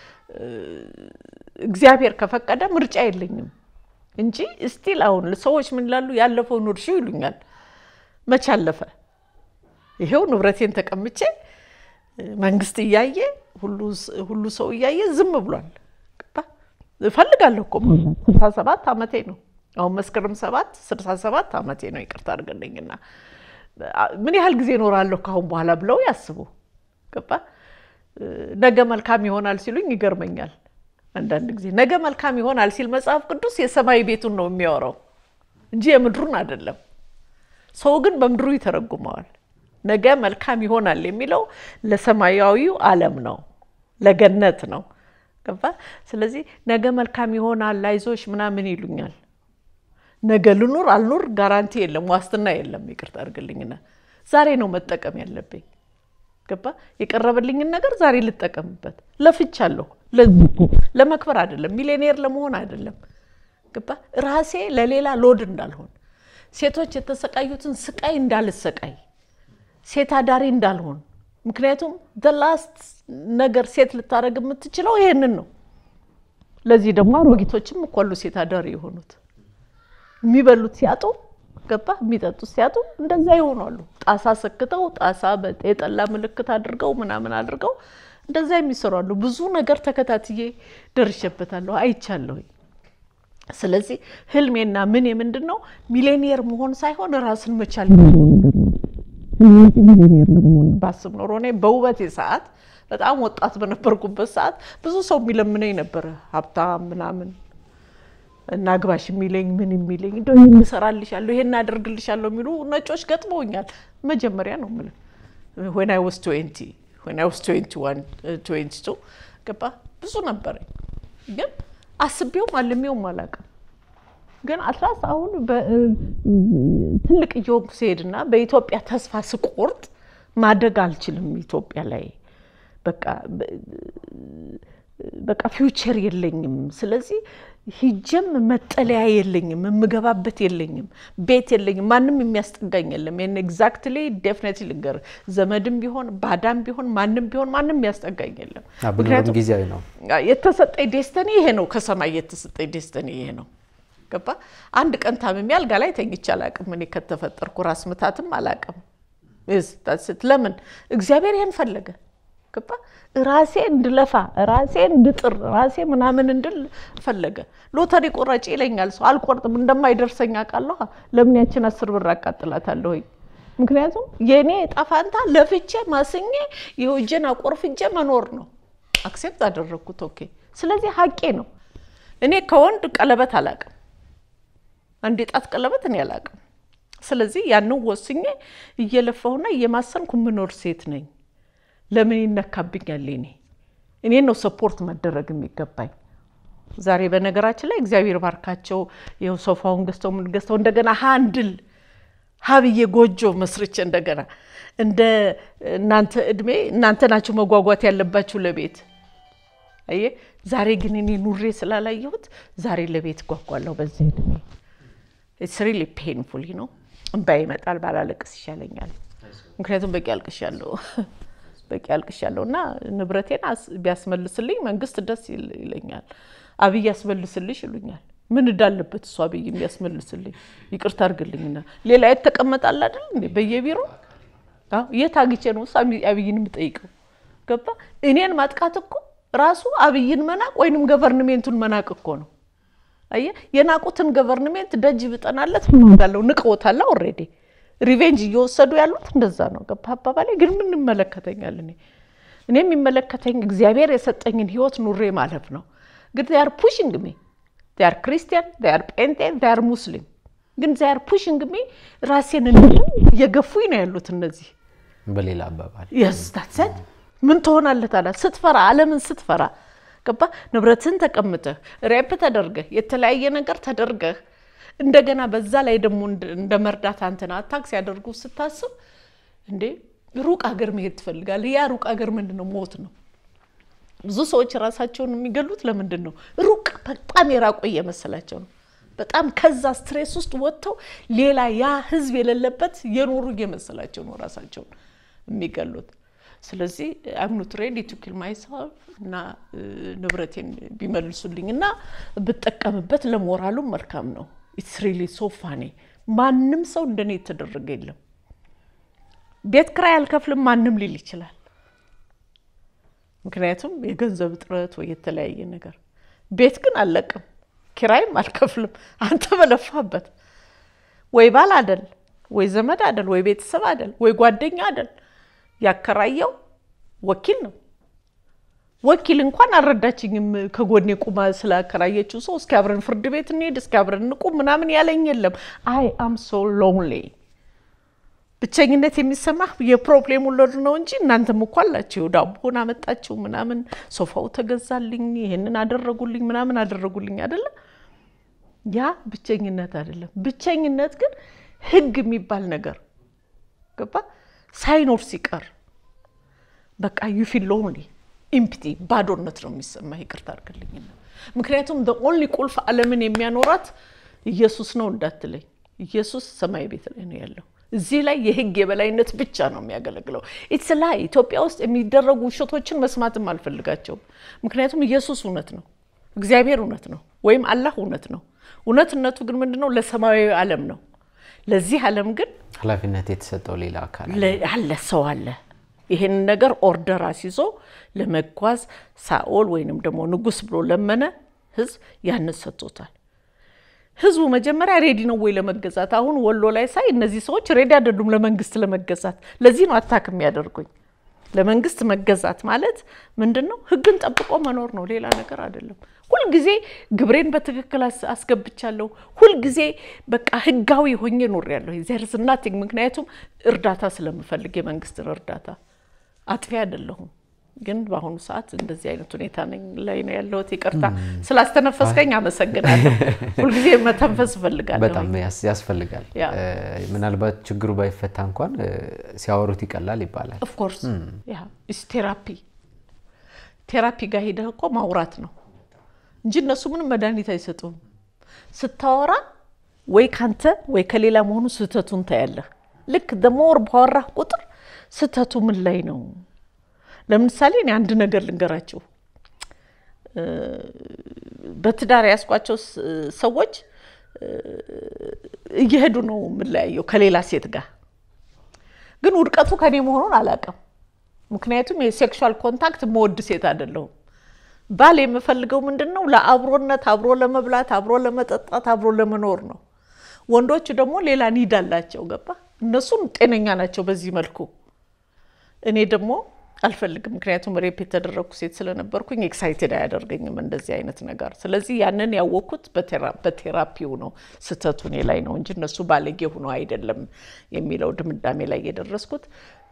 እግዚአብሔር ከፈቀደ ምርጫ የለኝም እንጂ እስቲል አሁን ሰዎች ምን ይላሉ? ያለፈውን እርሺው ይሉኛል። መቼ አለፈ? ይሄው ንብረቴን ተቀምጬ መንግስት እያየ ሁሉ ሰው እያየ ዝም ብሏል። እፈልጋለሁ እኮ ስልሳ ሰባት ዓመቴ ነው አሁን መስከረም ሰባት ስልሳ ሰባት ዓመቴ ነው። ይቅርታ አድርገልኝና ምን ያህል ጊዜ እኖራለሁ ከአሁን በኋላ ብለው ያስቡ። ገባ ነገ መልካም ይሆናል ሲሉኝ ይገርመኛል። አንዳንድ ጊዜ ነገ መልካም ይሆናል ሲል መጽሐፍ ቅዱስ የሰማይ ቤቱን ነው የሚያወራው እንጂ የምድሩን አይደለም። ሰው ግን በምድሩ ይተረጉመዋል። ነገ መልካም ይሆናል የሚለው ለሰማያዊው ዓለም ነው፣ ለገነት ነው። ገባ ስለዚህ ነገ መልካም ይሆናል አይዞሽ ምናምን ይሉኛል። ነገ ልኑር አልኑር ጋራንቲ የለም፣ ዋስትና የለም። ይቅርታ አድርግልኝና ዛሬ ነው መጠቀም ያለብኝ። ገባ የቀረበልኝን ነገር ዛሬ ልጠቀምበት። ለፍቻለሁ። ለመክበር አይደለም፣ ሚሊዮኔር ለመሆን አይደለም። ገባ ራሴ ለሌላ ሎድ እንዳልሆን፣ ሴቶች የተሰቃዩትን ስቃይ እንዳልሰቃይ፣ ሴት አዳሪ እንዳልሆን። ምክንያቱም ላስት ነገር ሴት ልታደርግ የምትችለው ይሄንን ነው። ለዚህ ደግሞ አሮጊቶችም እኮ አሉ ሴት አዳሪ የሆኑት የሚበሉት ሲያጡ ገባ የሚጠጡት ሲያጡ እንደዛ ይሆናሉ። ጣሳ ሰክተው ጣሳ የጠላ ምልክት አድርገው ምናምን አድርገው እንደዛ የሚሰሩ አሉ። ብዙ ነገር ተከታትዬ ደርሼበታለሁ፣ አይቻለሁኝ። ስለዚህ ህልሜና ምን የምንድን ነው ሚሌኒየር መሆን ሳይሆን ራስን መቻል ነገር ነው። ሚሌኒየር ለመሆን ባስብ ኖሮ እኔ በውበቴ ሰዓት በጣም ወጣት በነበርኩበት ሰዓት ብዙ ሰው የሚለምነኝ ነበረ ሀብታም ምናምን እና ግባሽ የሚለኝ ምን የሚለኝ እንደው ይህን እሰራልሻለሁ ይሄን አደርግልሻለሁ የሚሉ ነጮች ገጥመውኛል። መጀመሪያ ነው የምልህ ዌን አይ ወስ ትዌንቲ ዌን አይ ወስ ትዌንቲ ዋን ትዌንቲ ቱ ገባ ብዙ ነበረኝ፣ ግን አስቤውም አልሜውም አላውቅም። ግን አትላስ አሁን ትልቅ እየሆንኩ ስሄድና በኢትዮጵያ ተስፋ ስቆርጥ ማደግ አልችልም ኢትዮጵያ ላይ በቃ በቃ ፊውቸር የለኝም። ስለዚህ ሂጀም መጠለያ የለኝም፣ የምገባበት የለኝም፣ ቤት የለኝም፣ ማንም የሚያስጠጋኝ የለም። ይህን ኤግዛክትሊ ዴፍኔትሊ ልንገር፣ ዘመድም ቢሆን ባዳም ቢሆን ማንም ቢሆን ማንም የሚያስጠጋኝ የለም። ምክንያቱም ጊዜያዊ ነው። የተሰጠኝ ዴስተኒ ይሄ ነው፣ ከሰማይ የተሰጠኝ ዴስተኒ ይሄ ነው። ገባ አንድ ቀን ታምሜ አልጋ ላይ ተኝቼ አላቅም። እኔ ከተፈጠርኩ ራስ ምታትም አላቅም። ለምን እግዚአብሔር ይሄን ፈለገ? ገባ ራሴ እንድለፋ ራሴ እንድጥር ራሴ ምናምን እንድል ፈለገ። ሎተሪ ቆራጭ ይለኛል ሰው አልቆርጥም፣ እንደማይደርሰኝ አውቃለሁ። ለምን ያችን አስር ብር አቃጥላታለሁ? ምክንያቱም የእኔ ዕጣ ፈንታ ለፍቼ ማስኜ የውጄን አቆርፍጄ መኖር ነው። አክሴፕት አደረግኩት። ኦኬ። ስለዚህ ሀቄ ነው። እኔ ከወንድ ቀለበት አላቅም፣ አንድ የጣት ቀለበት እኔ አላቅም። ስለዚህ ያንን ወስኜ እየለፋሁና እየማሰንኩ የምኖር ሴት ነኝ። ለምን ይነካብኛል? እኔ እኔን ነው ሰፖርት መደረግ የሚገባኝ። ዛሬ በነገራችን ላይ እግዚአብሔር ባርካቸው ይኸው ሶፋውን ገዝተው ምን ገዝተው እንደገና ሀንድል ሀብዬ ጎጆ መስርቼ እንደገና እንደ እናንተ እድሜ እናንተ ናቸው መጓጓት ያለባችሁ ለቤት አየ። ዛሬ ግን እኔ ኑሬ ስላላየሁት ዛሬ ለቤት ጓጓለሁ በዚህ እድሜ። ኢትስ ሪሊ ፔንፉል ነው። እምባ ይመጣል። ባላለቅስ ይሻለኛል። ምክንያቱም በቂ አልቅሻለሁ በቂ አልቅሻለሁ እና ንብረቴን ቢያስመልስልኝ መንግስት ደስ ይለኛል። አብይ ያስመልስልሽ ይሉኛል። ምን እንዳለበት እሱ አብይ የሚያስመልስልኝ ይቅርታ አድርግልኝና ሌላ የት ተቀመጣል አይደል እንዴ በየቢሮ የት አግቼ ነው እሱ አብይን የምጠይቀው? ገባ እኔን ማጥቃት እኮ ራሱ አብይን መናቅ ወይንም ገቨርንሜንቱን መናቅ እኮ ነው። አየ የናቁትን ገቨርንሜንት ደጅ ብጠናለት ጋለው ንቀውታላ ኦልሬዲ ሪቬንጅ እየወሰዱ ያሉት እንደዛ ነው። ገባ አባባሌ ግን ምን ይመለከተኛል? እኔ እኔ የሚመለከተኝ እግዚአብሔር የሰጠኝን ህይወት ኑሬ ማለፍ ነው። ግን ዚያር ፑሽንግ ሚ ዚያር ክርስቲያን ዚያር ጴንጤ ዚያር ሙስሊም ግን ዚያር ፑሽንግ ሚ ራሴን እየገፉኝ ነው ያሉት እነዚህ። በሌላ አባባል የስታትሰት ምን ትሆናለህ ታዲያ ስትፈራ ዓለምን ስትፈራ ገባ ንብረትን ተቀምጠህ ሬፕ ተደርገህ የተለያየ ነገር ተደርገህ እንደገና በዛ ላይ ደግሞ እንደ መርዳት አንተን አታክ ሲያደርጉ ስታስብ እንዴ ሩቅ ሀገር መሄድ ትፈልጋለህ። ያ ሩቅ ሀገር ምንድን ነው? ሞት ነው። ብዙ ሰዎች ራሳቸውን የሚገሉት ለምንድን ነው? ሩቅ በጣም የራቁ እየመሰላቸው ነው። በጣም ከዛ ስትሬስ ውስጥ ወጥተው ሌላ ያ ህዝብ የሌለበት የኖሩ እየመሰላቸው ነው ራሳቸውን የሚገሉት። ስለዚህ አምኑት ሬዲ ቱ ኪል ማይሰልፍ እና ንብረቴን ቢመልሱልኝ እና ብጠቀምበት ለሞራሉም መልካም ነው። ኢትስ ሪሊ ሶ ፋኒ። ማንም ሰው እንደኔ የተደረገ የለም። ቤት ክራይ አልከፍልም ማንም ሊል ይችላል። ምክንያቱም የገንዘብ እጥረት ወይ የተለያየ ነገር። ቤት ግን አልለቅም፣ ኪራይም አልከፍልም። አንተ በለፋበት ወይ ባል አደል ወይ ዘመድ አደል ወይ ቤተሰብ አደል ወይ ጓደኛ አደል ያከራየው ወኪል ነው። ወኪል እንኳን አልረዳችኝም። ከጎኔ ቁማ ስላከራየችው ሰው እስኪ አብረን ፍርድ ቤት እንሄድ እስኪ አብረን እንቁም ምናምን ያለኝ የለም። አይ አም ሶ ሎንሊ ብቸኝነት የሚሰማህ የፕሮብሌም ወለዱ ነው እንጂ እናንተም እኮ አላችሁ። ዳቦን አመጣችሁ ምናምን፣ ሶፋው ተገዛልኝ፣ ይሄንን አደረጉልኝ ምናምን አደረጉልኝ አይደለ? ያ ብቸኝነት አይደለም። ብቸኝነት ግን ህግ የሚባል ነገር ገባ ሳይኖር ሲቀር በቃ ዩ ፊል ሎንሊ ኢምፕቲ ባዶነት ነው የሚሰማ። ይቅርታ አድርግልኝና ምክንያቱም ኦንሊ ቁልፍ ዓለምን የሚያኖራት ኢየሱስ ነው እንዳትለኝ፣ ኢየሱስ ሰማይ ቤት ላይ ነው ያለው። እዚህ ላይ የህግ የበላይነት ብቻ ነው የሚያገለግለው። ኢትስ ላይ ኢትዮጵያ ውስጥ የሚደረጉ ውሸቶችን መስማትም አልፈልጋቸውም። ምክንያቱም ኢየሱስ እውነት ነው፣ እግዚአብሔር እውነት ነው፣ ወይም አላህ እውነት ነው። እውነትነቱ ግን ምንድነው? ለሰማያዊ ዓለም ነው። ለዚህ ዓለም ግን ኃላፊነት የተሰጠው ሌላ አካል አለ፣ ሰው አለ። ይህን ነገር ኦርደር አስይዞ ለመጓዝ ሳኦል ወይንም ደግሞ ንጉስ ብሎ ለመነ ህዝብ ያንን ሰጥቶታል። ህዝቡ መጀመሪያ ሬዲ ነው ወይ ለመገዛት? አሁን ወሎ ላይ ሳይ እነዚህ ሰዎች ሬዲ አይደሉም ለመንግስት ለመገዛት። ለዚህ ነው አታክ የሚያደርጉኝ። ለመንግስት መገዛት ማለት ምንድን ነው? ህግን ጠብቆ መኖር ነው፣ ሌላ ነገር አይደለም። ሁልጊዜ ግብሬን በትክክል አስገብቻለሁ። ሁልጊዜ በቃ ህጋዊ ሆኜ ኖሬያለሁ። ዘርስ ናቲንግ። ምክንያቱም እርዳታ ስለምፈልግ የመንግስትን እርዳታ አጥፊ አይደለሁም። ግን በአሁኑ ሰዓት እንደዚህ አይነት ሁኔታ ነኝ ላይ ነው ያለሁት። ይቅርታ ስላስተነፈስከኝ አመሰግናለሁ። ሁልጊዜ መተንፈስ እፈልጋለሁ። በጣም ያስፈልጋል። ያ። ምናልባት ችግሩ ባይፈታ እንኳን ሲያወሩት ይቀላል ይባላል። ኦፍኮርስ ያ ኢስ ቴራፒ ቴራፒ ጋር ሄደህ እኮ ማውራት ነው እንጂ እነሱ ምንም መድኃኒት አይሰጡም። ስታወራ ወይ ካንተ ወይ ከሌላ መሆኑ ስህተቱን ታያለህ። ልክ ደሞር ባወራህ ቁጥር ስህተቱ ምን ላይ ነው? ለምሳሌ እኔ አንድ ነገር ልንገራችሁ። በትዳር ያስኳቸው ሰዎች እየሄዱ ነው የምለያየው ከሌላ ሴት ጋር ግን ውድቀቱ ከኔ መሆኑን አላውቅም። ምክንያቱም የሴክሹዋል ኮንታክት መወድ ሴት አይደለሁም። ባል የምፈልገው ምንድን ነው? ለአብሮነት፣ አብሮ ለመብላት፣ አብሮ ለመጠጣት፣ አብሮ ለመኖር ነው። ወንዶቹ ደግሞ ሌላ ኒድ አላቸው። ገባ? እነሱም ጤነኛ ናቸው በዚህ መልኩ። እኔ ደግሞ አልፈልግም። ምክንያቱም ሬፕ የተደረግኩ ሴት ስለነበርኩኝ ኤክሳይትድ አያደርገኝም እንደዚህ አይነት ነገር። ስለዚህ ያንን ያወቅኩት በቴራፒው ነው። ስህተቱ እኔ ላይ ነው እንጂ እነሱ ባለጌ ሆኖ አይደለም የሚለው ድምዳሜ ላይ የደረስኩት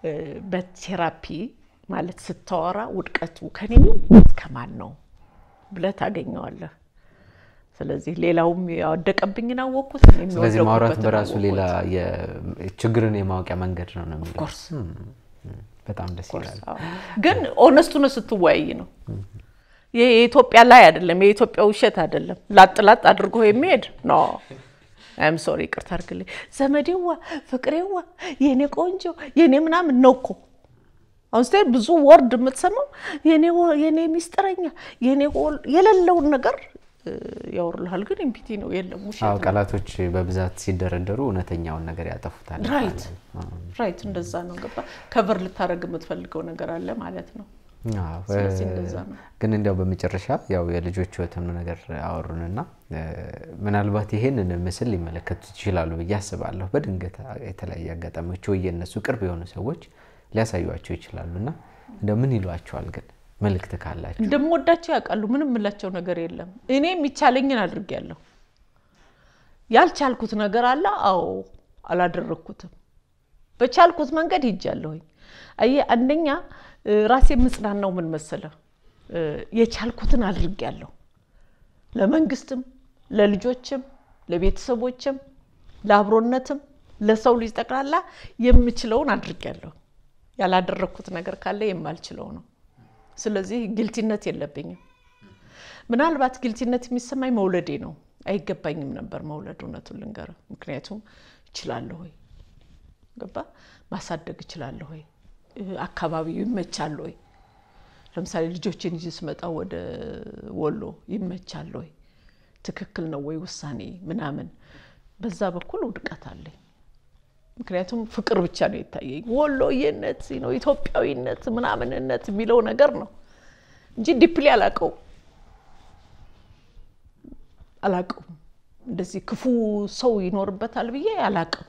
በቴራፒ ማለት ስታወራ ውድቀቱ ከኔ ከማን ነው ብለህ ታገኘዋለህ። ስለዚህ ሌላውም ያወደቀብኝን አወቅኩት። እኔም ስለዚህ ማውራት የወደቅኩበትን በራሱ ሌላ አወቅኩት። የ- ችግርን የማወቂያ መንገድ ነው ነው የሚለው። ኮርስ በጣም ደስ ይላል። ግን ኦነስቱ ነው ስትወያይ ነው። ይሄ የኢትዮጵያ ላይ አይደለም፣ የኢትዮጵያ ውሸት አይደለም። ላጥ ላጥ አድርጎ የሚሄድ ኖ አይም ሶሪ፣ ይቅርታ አድርግልኝ። ዘመዴዋ፣ ፍቅሬዋ፣ የኔ ቆንጆ፣ የኔ ምናምን ነው እኮ አሁን ስትሄድ ብዙ ወርድ የምትሰማው የኔ ወ- የኔ ሚስጥረኛ፣ የኔ ወል- የሌለውን ነገር እ፣ ያወሩልሃል። ግን ኢምፒቲ ነው የለም ውሸት አዎ ነው። ቃላቶች በብዛት ሲደረደሩ እውነተኛውን ነገር ያጠፉታል። ራይት ይባላል። ራይት፣ እንደዛ ነው። ገባ ከቨር ልታደርግ የምትፈልገው ነገር አለ ማለት ነው። አዎ፣ ስለዚህ እ፣ እንደዛ ነው። ግን እንዲያው በመጨረሻ ያው የልጆች ህይወትን ነገር አወሩንና እ፣ ምናልባት ይሄንን ምስል ሊመለከቱ ይችላሉ ብዬ አስባለሁ። በድንገት የተለያየ አጋጣሚዎች ወይ የእነሱ ቅርብ የሆኑ ሰዎች ሊያሳዩቸው ይችላሉ እና እንደው ምን ይሏቸዋል? ግን መልእክት ካላቸው እንደምወዳቸው ያውቃሉ። ምንም የምላቸው ነገር የለም። እኔ የሚቻለኝን አድርጌያለሁ። ያልቻልኩት ነገር አለ። አዎ አላደረግኩትም። በቻልኩት መንገድ ሂጃለሁኝ። አየህ አንደኛ እ፣ ራሴ ምጽናናው ምን መሰለህ እ፣ የቻልኩትን አድርጌያለሁ። ለመንግስትም፣ ለልጆችም፣ ለቤተሰቦችም፣ ለአብሮነትም፣ ለሰው ልጅ ጠቅላላ የምችለውን አድርጌያለሁ። ያላደረግኩት ነገር ካለ የማልችለው ነው። ስለዚህ ጊልቲነት የለብኝም። ምናልባት ጊልቲነት የሚሰማኝ መውለዴ ነው። አይገባኝም ነበር መውለድ፣ እውነቱን ልንገርህ። ምክንያቱም እችላለሁ ወይ ገባ ማሳደግ እችላለሁ ወይ አካባቢው ይመቻል ወይ ለምሳሌ ልጆችን ይዤ ስመጣ ወደ ወሎ ይመቻል ወይ ትክክል ነው ወይ ውሳኔ ምናምን፣ በዛ በኩል ውድቀት አለኝ። ምክንያቱም ፍቅር ብቻ ነው የታየኝ። ወሎዬነት ነው ኢትዮጵያዊነት ምናምንነት የሚለው ነገር ነው እንጂ ዲፕሊ አላቀውም አላቀውም። እንደዚህ ክፉ ሰው ይኖርበታል ብዬ አላቅም።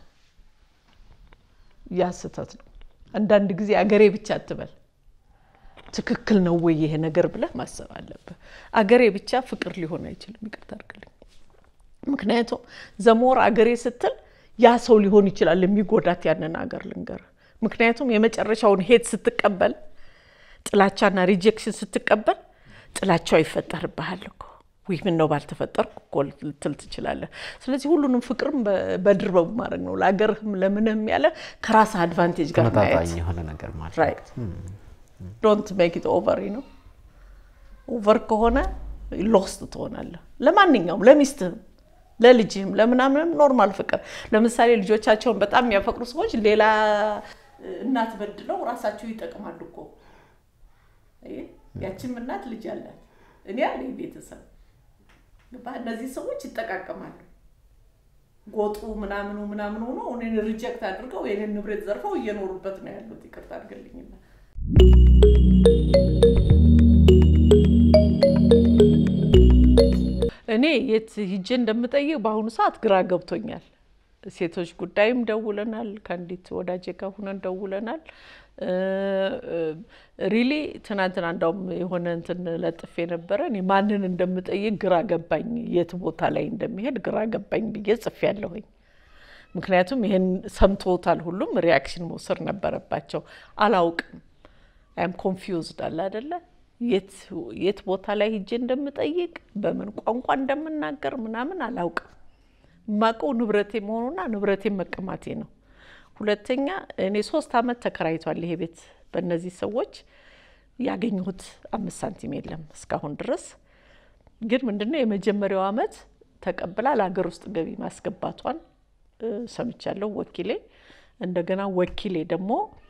ያ ስህተት ነው። አንዳንድ ጊዜ አገሬ ብቻ አትበል ትክክል ነው ወይ ይሄ ነገር ብለህ ማሰብ አለብህ። አገሬ ብቻ ፍቅር ሊሆን አይችልም። ይቅርታ አድርግልኝ። ምክንያቱም ዘሞር አገሬ ስትል ያ ሰው ሊሆን ይችላል የሚጎዳት ያንን አገር ልንገርህ። ምክንያቱም የመጨረሻውን ሄት ስትቀበል፣ ጥላቻና ሪጀክሽን ስትቀበል ጥላቻው ይፈጠርብሃል እኮ ወይ ምን ነው ባልተፈጠርኩ እኮ ልትል ትችላለህ። ስለዚህ ሁሉንም ፍቅርም በድርበቡ ማድረግ ነው ለአገርህም ለምንህም ያለ ከራስህ አድቫንቴጅ ጋር ማየት ተመጣጣኝ የሆነ ነገር ማለት ራይት ዶንት ሜክ ኢት ኦቨር ነው። ኦቨር ከሆነ ሎስት ትሆናለህ። ለማንኛውም ለሚስትህም፣ ለልጅህም፣ ለምናምንም ኖርማል ፍቅር። ለምሳሌ ልጆቻቸውን በጣም የሚያፈቅሩ ሰዎች ሌላ እናት በድለው ራሳቸው ይጠቅማሉ እኮ። ያችም እናት ልጅ አላት፣ እኔ አለኝ ቤተሰብ። እነዚህ ሰዎች ይጠቃቀማሉ። ጎጡ ምናምኑ ምናምኑ ሆኖ እኔን ሪጀክት አድርገው የኔን ንብረት ዘርፈው እየኖሩበት ነው ያሉት። ይቅርታ አድርገልኝና እኔ የት ሂጄ እንደምጠይቅ በአሁኑ ሰዓት ግራ ገብቶኛል። ሴቶች ጉዳይም ደውለናል፣ ከአንዲት ወዳጄ ጋር ሁነን ደውለናል። ሪሊ ትናንትና እንዳውም የሆነ እንትን ለጥፌ ነበረ። እኔ ማንን እንደምጠይቅ ግራ ገባኝ፣ የት ቦታ ላይ እንደሚሄድ ግራ ገባኝ ብዬ ጽፌ ያለሁኝ። ምክንያቱም ይሄን ሰምቶታል፣ ሁሉም ሪያክሽን መውሰድ ነበረባቸው። አላውቅም አይም ኮንፊውዝድ አለ አደለ የት ቦታ ላይ ሂጄ እንደምጠይቅ በምን ቋንቋ እንደምናገር ምናምን አላውቅም። የማውቀው ንብረቴ መሆኑና ንብረቴ መቀማቴ ነው። ሁለተኛ እኔ ሶስት አመት ተከራይቷል ይሄ ቤት በእነዚህ ሰዎች ያገኘሁት አምስት ሳንቲም የለም እስካሁን ድረስ። ግን ምንድነው የመጀመሪያው አመት ተቀብላ ለሀገር ውስጥ ገቢ ማስገባቷን ሰምቻለሁ ወኪሌ። እንደገና ወኪሌ ደግሞ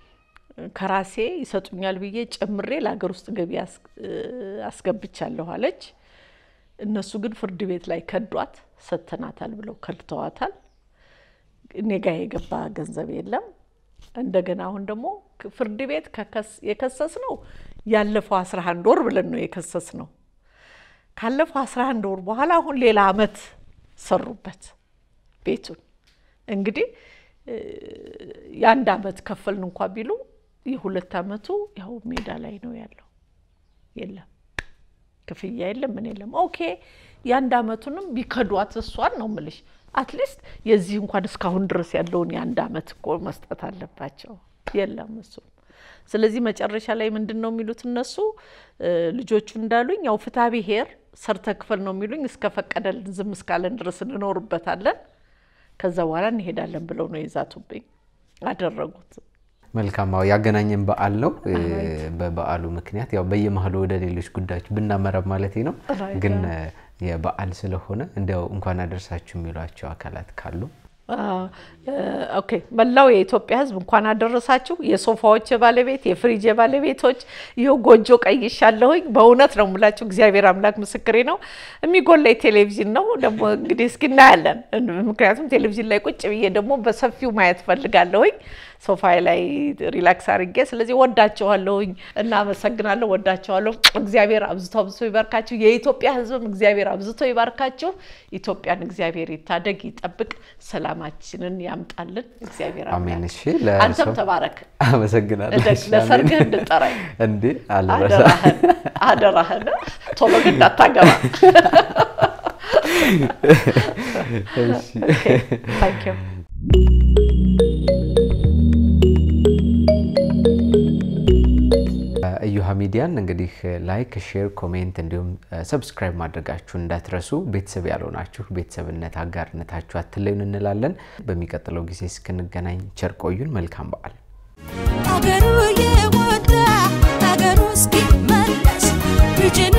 ከራሴ ይሰጡኛል ብዬ ጨምሬ ለሀገር ውስጥ ገቢ አስገብቻለሁ አለች። እነሱ ግን ፍርድ ቤት ላይ ከዷት፣ ሰጥተናታል ብለው ከድተዋታል። እኔ ጋ የገባ ገንዘብ የለም። እንደገና አሁን ደግሞ ፍርድ ቤት የከሰስ ነው ያለፈው አስራ አንድ ወር ብለን ነው የከሰስ ነው። ካለፈው አስራ አንድ ወር በኋላ አሁን ሌላ አመት ሰሩበት ቤቱን እንግዲህ የአንድ አመት ከፈልን እንኳ ቢሉ የሁለት አመቱ ያው ሜዳ ላይ ነው ያለው። የለም ክፍያ የለም ምን የለም። ኦኬ የአንድ አመቱንም ቢከዷት እሷን ነው ምልሽ፣ አትሊስት የዚህ እንኳን እስካሁን ድረስ ያለውን የአንድ አመት እኮ መስጠት አለባቸው። የለም እሱም። ስለዚህ መጨረሻ ላይ ምንድን ነው የሚሉት እነሱ ልጆቹ እንዳሉኝ ያው ፍትሐ ብሔር ሰርተ ክፈል ነው የሚሉኝ። እስከፈቀደልን ዝም እስካለን ድረስ እንኖርበታለን ከዛ በኋላ እንሄዳለን ብለው ነው የዛቱብኝ። አደረጉት። መልካም አዎ፣ ያገናኘን በዓል ነው። በበዓሉ ምክንያት ያው በየመሀሉ ወደ ሌሎች ጉዳዮች ብናመራ ማለት ነው። ግን የበዓል ስለሆነ እንዲያው እንኳን አደረሳችሁ የሚሏቸው አካላት ካሉ ኦኬ መላው የኢትዮጵያ ሕዝብ እንኳን አደረሳችሁ። የሶፋዎች ባለቤት የፍሪጅ ባለቤቶች ይኸው ጎጆ ቀይሻለሁኝ። በእውነት ነው የምላችሁ፣ እግዚአብሔር አምላክ ምስክሬ ነው። የሚጎላኝ ቴሌቪዥን ነው ደግሞ እንግዲህ እስኪ እናያለን። ምክንያቱም ቴሌቪዥን ላይ ቁጭ ብዬ ደግሞ በሰፊው ማየት ፈልጋለሁኝ ሶፋ ላይ ሪላክስ አድርጌ። ስለዚህ ወዳቸዋለሁኝ፣ እናመሰግናለሁ፣ ወዳቸዋለሁ። እግዚአብሔር አብዝቶ አብዝቶ ይባርካችሁ። የኢትዮጵያ ሕዝብም እግዚአብሔር አብዝቶ ይባርካችሁ። ኢትዮጵያን እግዚአብሔር ይታደግ፣ ይጠብቅ፣ ሰላማችንን ያምጣልን እግዚአብሔር አሜን። አምላክ። እሺ አንተም ለሰው ተባረክ። አመሰግናለሁ። እደግ፣ እሺ፣ ለሰርግህ አሜን። እንድጠራኝ እንዴ አልረሳ አደራህን አደራህን። ቶሎ ግን እንዳታገባ። እሺ ታንክ ዩ እዩሃ ሚዲያን እንግዲህ ላይክ፣ ሼር፣ ኮሜንት እንዲሁም ሰብስክራይብ ማድረጋችሁ እንዳትረሱ። ቤተሰብ ያልሆናችሁ ቤተሰብነት አጋርነታችሁ አትለዩን እንላለን። በሚቀጥለው ጊዜ እስክንገናኝ ቸር ቆዩን። መልካም በዓል። አገሩ የወጣ አገሩ እስኪመለስ ልጅን